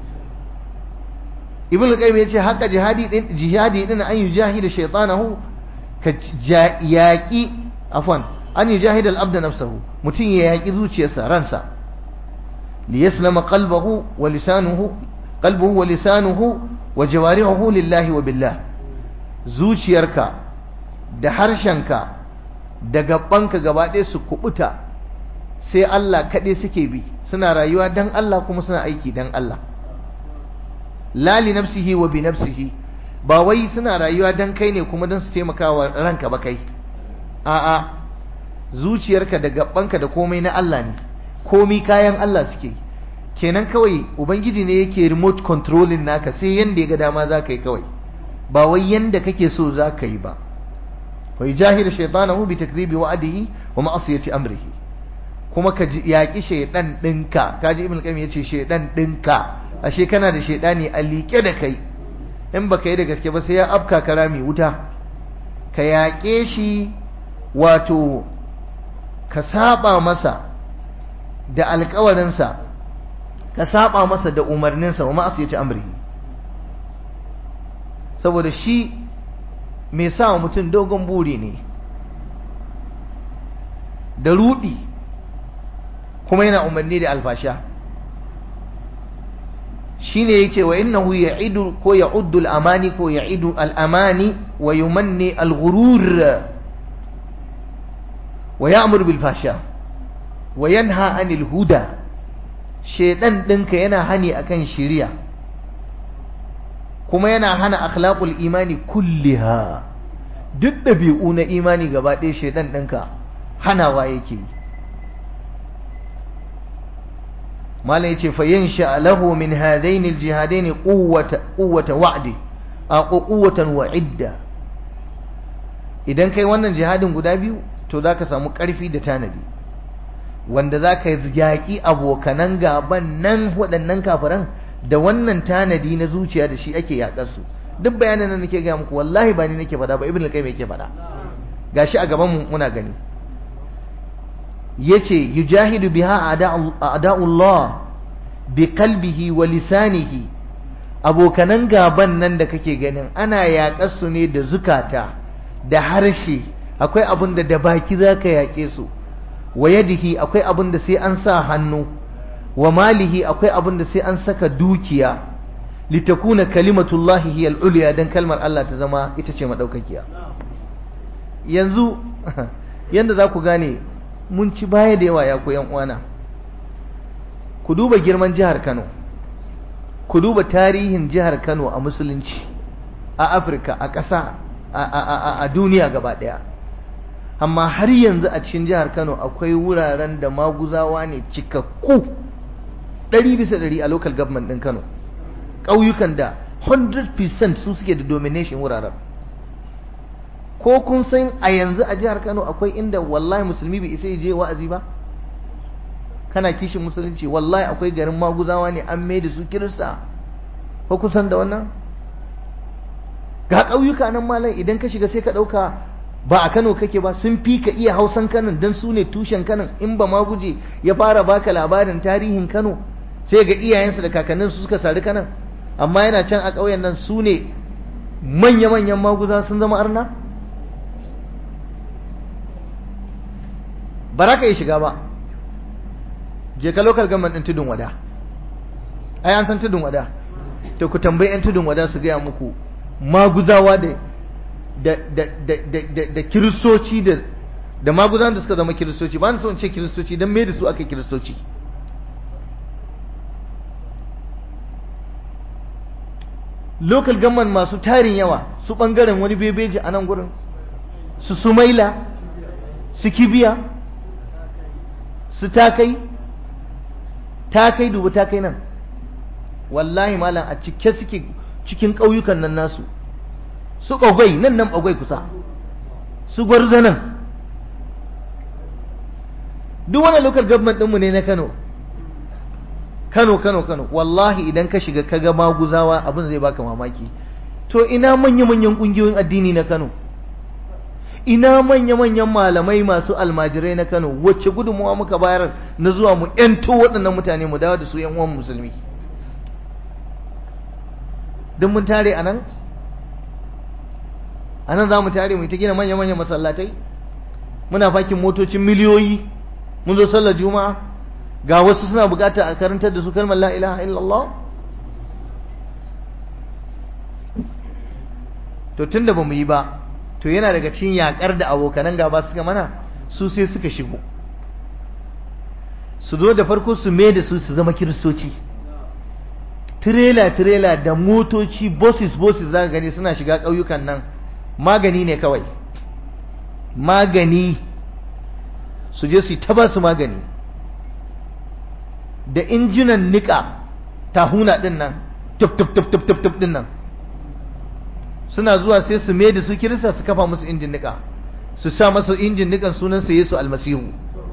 ibn al-qayyim yace haka jihadi din jihadi din an yujahida shaytanahu ka yaqi afwan an yujahida al-abda nafsahu mutun ya yaqi zuciyarsa ransa li yaslama qalbuhu wa lisanuhu qalbuhu wa lisanuhu wa jawarihuhu lillahi wa billah zuciyarka da harshenka da gabanka gaba ɗaya su kubuta sai Allah kaɗai suke bi suna rayuwa dan Allah kuma suna aiki dan Allah la li nafsihi wa bi nafsihi ba wai suna rayuwa dan kai ne kuma dan su taimaka wa ranka ba kai a'a zuciyarka da gabanka da komai na Allah ne komai kayan Allah suke kenan kawai ubangiji ne yake remote controlling naka sai yanda ya ga dama za ka yi kawai ba wai yanda kake so za ka yi ba wa yujahidu shaytanahu bi takdhibi wa'dihi wa ma'asiyati amrihi kuma ka yaƙi shaidan ɗinka kaji ibn qayyim yace shaidan ɗinka ashe kana da shaidani a liƙe da kai in baka yi da gaske ba sai ya afka kara mai wuta ka yaƙe shi wato ka saba masa da alƙawarinsa ka saba masa da umarninsa wa ma'asu ya ci amri saboda shi mai sa wa mutum dogon buri ne da rudi kuma yana umarni da alfasha shine yace wa innahu ya'idu ko ya'uddu al-amani ko ya'idu al-amani wa yumanni al-ghurur wa ya'mur bil fasha wa yanha 'anil huda shedan dinka yana hani akan shiriya kuma yana hana akhlaqul imani kulliha duk dabi'u na imani gaba ɗaya shedan dinka hanawa yake yi malam yace fa yansha lahu min hadaini aljihadaini quwwata quwwata wa'di a quwwatan wa idda idan kai wannan jihadin guda biyu to zaka samu karfi da tanadi wanda zaka yaki abokanan gaban nan waɗannan kafiran da wannan tanadi na zuciya da shi ake yakar su duk bayanan nan nake ga muku wallahi ba ni nake faɗa ba ibnu al-qayyim yake faɗa gashi a gaban mu muna gani yace yujahidu biha a'da'ullah bi qalbihi wa lisanihi abokanan gaban nan da kake ganin ana yaƙar su ne da zukata da harshe akwai abin da da baki zaka yaƙe su wa yadihi akwai abin da sai an sa hannu wa malihi akwai abin da sai an saka dukiya litakuna kalimatullahi hiya al-ulya dan kalmar Allah ta zama ita ce madaukakiya yanzu yanda za ku gane mun ci baya da yawa ya ku yan uwana ku duba girman jihar Kano ku duba tarihin jihar Kano a musulunci a Afirka a ƙasa a duniya gaba ɗaya amma har yanzu a cikin jihar Kano akwai wuraren da maguzawa ne cikakku ɗari bisa ɗari a local government ɗin Kano ƙauyukan da 100% su suke da domination wuraren ko kun san a yanzu a jihar Kano akwai inda wallahi musulmi bai isa je wa'azi ba kana kishin musulunci wallahi akwai garin maguzawa ne an mai da su kirista ko kun san da wannan ga ƙauyuka nan malam idan ka shiga sai ka ɗauka ba a Kano kake ba sun fi ka iya hausan kanan dan su ne tushen kanan in ba ma guje ya fara baka labarin tarihin Kano sai ga iyayensa da kakannin su suka sari kanan amma yana can a ƙauyen nan su ne manya-manyan maguza sun zama arna ba za ka yi shiga ba je ka local government ɗin tudun wada ai an san tudun wada to ku tambayi 'yan tudun wada su gaya muku maguzawa da da da da da da kiristoci da da maguzan da suka zama kiristoci ba na so in ce kiristoci don me da su aka kiristoci local government masu tarin yawa su bangaren wani bebeji a nan gurin su sumaila su kibiya su takai takai dubu takai nan wallahi malam a cike suke cikin ƙauyukan nan nasu su ɓagwai nan nan ɓagwai kusa su gwarza nan duk wani local government ɗinmu ne na kano kano kano kano wallahi idan ka shiga kaga maguzawa abin zai baka mamaki to ina manya-manyan ƙungiyoyin addini na kano ina manya-manyan malamai masu almajirai na kano wacce gudunmuwa muka bayar na zuwa mu 'yanto waɗannan mutane mu dawo da su 'yan uwan musulmi don mun tare a nan a nan za mu tare mu ta gina manya-manyan masallatai muna fakin motocin miliyoyi mun zo sallar juma'a ga wasu suna bukata a karantar da su kalmar la ilaha illallah to tunda ba mu yi ba to yana daga cikin yakar da abokanan gaba suka mana su sai suka shigo su zo da farko su mai da su su zama kiristoci tirela-tirela da motoci bosses-bosses za gani suna shiga ƙauyukan nan magani ne kawai magani su je su yi taba su magani da injinan nika tahuna din nan tuf-tuf-tuf-tuf din nan suna zuwa sai su mai da su kirista su kafa musu injin nika su sa masa injin nikan sunansa Yesu almasihu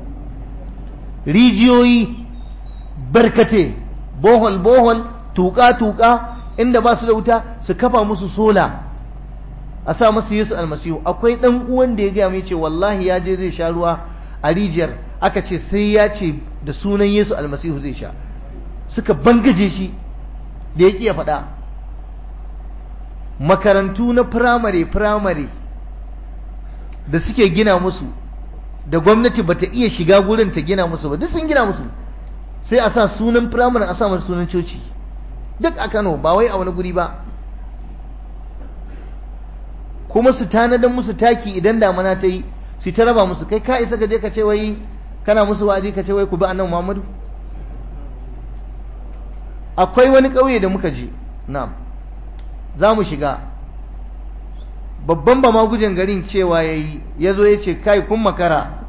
rijiyoyi barkate bohol-bohol tuka-tuka inda ba su da wuta su kafa musu sola a sa masu yesu almasihu akwai dan uwan da ya gaya mai ce wallahi ya je zai sha ruwa a rijiyar aka ce sai ya ce da sunan yesu almasihu zai sha suka bangaje shi da ya ya faɗa makarantu na firamare firamare da suke gina musu da gwamnati bata iya shiga gurin ta gina musu ba duk sun gina musu sai a sa sunan firamare a sa masa sunan coci duk a Kano ba wai a wani guri ba kuma su tanadan musu taki idan damana ta yi su ta raba musu kai ka isa ka je ka ce wai kana musu wa'azi ka ce wai ku bi annabi Muhammadu akwai wani ƙauye da muka je na'am za mu shiga babban ba ma gujen garin cewa yayi ya zo ya ce kai kun makara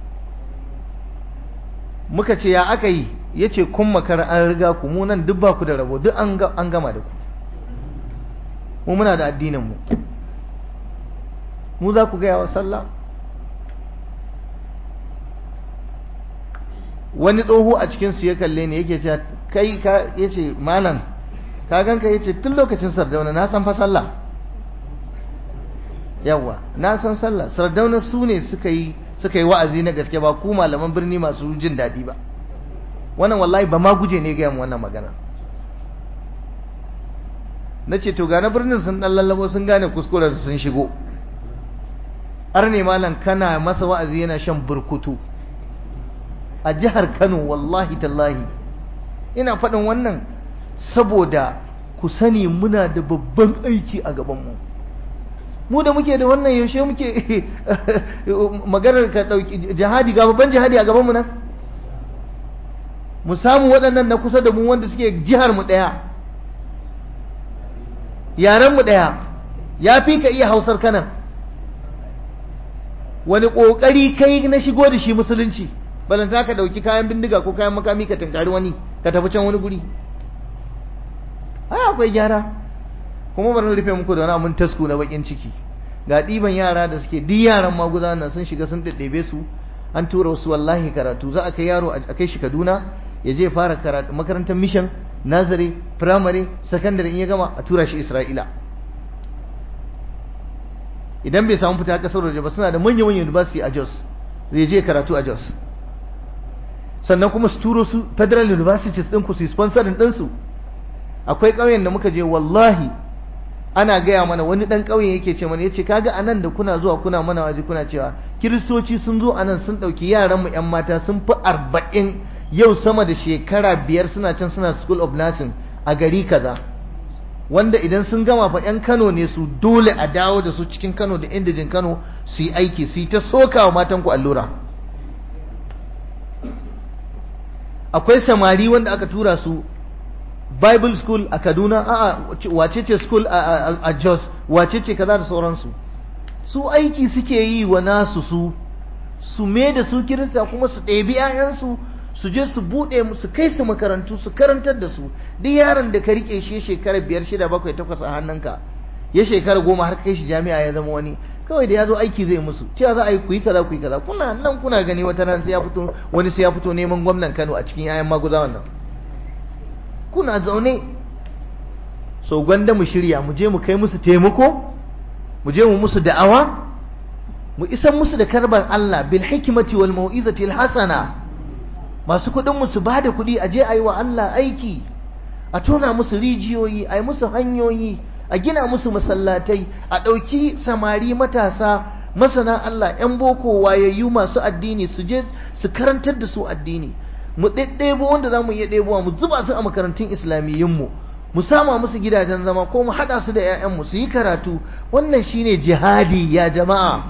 muka ce ya aka yi ya ce kun makara an riga ku mu nan duk ba ku da rabo duk an gama da ku mu muna da addininmu mu za ku gaya wa sallah wani tsoho a cikinsu ya kalle ne yake cewa kai ka ya ce malam ka ganka ya ce tun lokacin sardauna na san fa sallah yawa na san sallah sardauna su ne suka yi suka yi wa'azi na gaske ba ku malaman birni masu jin daɗi ba wannan wallahi ba ma guje ne ga wannan magana na ce to gane birnin sun ɗan lallabo sun gane kuskuren sun shigo har ne malam kana masa wa'azi yana shan burkutu a jihar kano wallahi tallahi ina faɗin wannan saboda ku sani muna da babban aiki a gabanmu mu da muke da wannan yaushe muke maganar ka ɗauki jihadi ga babban jihadi a gabanmu nan mu samu waɗannan na kusa da mu wanda suke jihar mu ɗaya yaren mu ɗaya ya fi ka iya hausar kanan wani ƙoƙari kai na shigo da shi musulunci balanta ka ɗauki kayan bindiga ko kayan makami ka tunkari wani ka tafi can wani guri ai akwai gyara kuma bari rufe muku da wani abun tasku na bakin ciki ga ɗiban yara da suke duk yaran maguza nan sun shiga sun ɗaɗɗebe su an tura wasu wallahi karatu za a kai yaro a kai shi Kaduna ya je fara karatu makarantar mission nazare primary secondary in ya gama a tura shi Isra'ila idan bai samu fita kasar waje ba suna da manyan manyan university a Jos zai je karatu a Jos sannan kuma su turo su federal universities ɗin ku su sponsorin ɗinsu akwai ƙauyen da muka je wallahi ana gaya mana wani ɗan ƙauyen yake ce mana yace kaga anan da kuna zuwa kuna mana waje kuna cewa kiristoci sun zo anan sun ɗauki yaran mu ƴan mata sun fi arba'in yau sama da shekara biyar suna can suna school of nursing a gari kaza wanda idan sun gama fa 'yan kano ne su dole a dawo da su cikin kano da indijin kano su yi aiki su yi ta soka wa matanku allura akwai samari wanda aka tura su bible school a kaduna a wace ce school a jos wace ce kaza da sauransu su aiki suke yi wa nasu su su me da su kirista kuma su ɗebi 'ya'yansu su je su buɗe su kai su makarantu su karantar da su duk yaron da ka rike shi shekara biyar shida bakwai takwas a hannunka ya shekara goma har kai shi jami'a ya zama wani kawai da ya zo aiki zai musu cewa za a yi ku yi kaza ku yi kaza kuna nan kuna gani wata ran sai ya fito wani sai ya fito neman gwamnan Kano a cikin 'ya'yan maguza wannan kuna zaune so gwanda mu shirya mu je mu kai musu taimako mu je mu musu da'awa mu isan musu da karban Allah bil hikmati wal mau'izati al hasana masu kuɗin mu su bada kuɗi a je a yi wa Allah aiki a tona musu rijiyoyi a yi musu hanyoyi a gina musu masallatai a ɗauki samari matasa masana Allah 'yan boko wayayyu masu addini su je su karantar da su addini mu ɗaiɗaibo wanda za mu iya ɗebowa mu zuba su a makarantun islamiyyunmu mu sama musu gidajen zama ko mu haɗa su da 'ya'yanmu su yi karatu wannan shine jihadi ya jama'a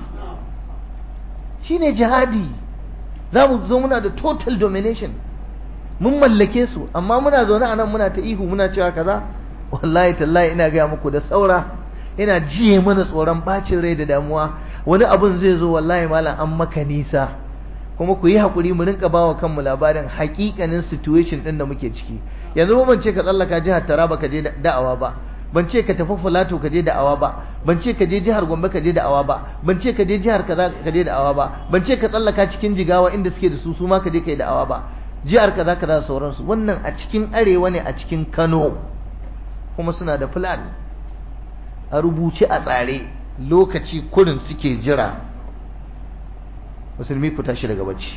shine jihadi za mu zo muna da total domination mun mallake su amma muna zaune a nan muna ta ihu muna cewa kaza wallahi tallahi ina gaya muku da saura ina jiye mana tsoron bacin rai da damuwa wani abun zai zo wallahi malam an maka nisa kuma ku yi haƙuri mu rinka bawa kanmu labarin haƙiƙanin situation ɗin da muke ciki yanzu ban ce ka tsallaka jihar Taraba ka je da'awa ba ban ce ka tafi Filato ka je da'awa ba ban ce ka je jihar Gombe ka je da'awa ba ban ce ka je jihar kaza ka je da'awa ba ban ce ka tsallaka cikin Jigawa inda suke da su su ma ka je kai da'awa ba jihar kaza kaza da sauransu wannan a cikin arewa ne a cikin Kano kuma suna da fulani a rubuce a tsare lokaci kurin suke jira musulmi ku tashi daga bacci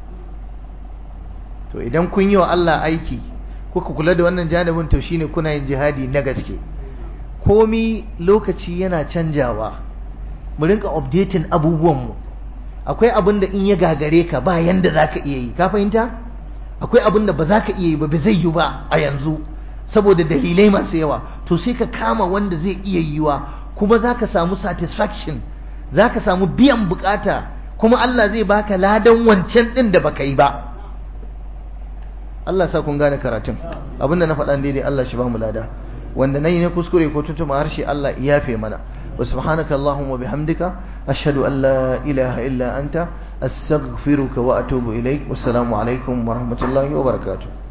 to idan kun yi wa Allah aiki kuka kula da wannan janibin to shine kuna yin jihadi na gaske komi lokaci yana canjawa mu rinka updating abubuwanmu akwai abin da in ya gagare ka ba yanda za ka iya yi ka fahimta akwai abin da ba za ka iya yi ba ba zai yi ba a yanzu saboda dalilai masu yawa to sai ka kama wanda zai iya yiwa kuma za ka samu satisfaction za ka samu biyan bukata kuma Allah zai baka ladan wancan din da baka yi ba Allah sa kun gane karatun abinda na faɗa daidai Allah shi ba mu lada wanda nayi na kuskure ko tuntuma harshe Allah ya yafe mana wa subhanaka allahumma bihamdika ashhadu an la ilaha illa anta astaghfiruka wa atubu ilaik wassalamu alaikum wa rahmatullahi wa barakatuh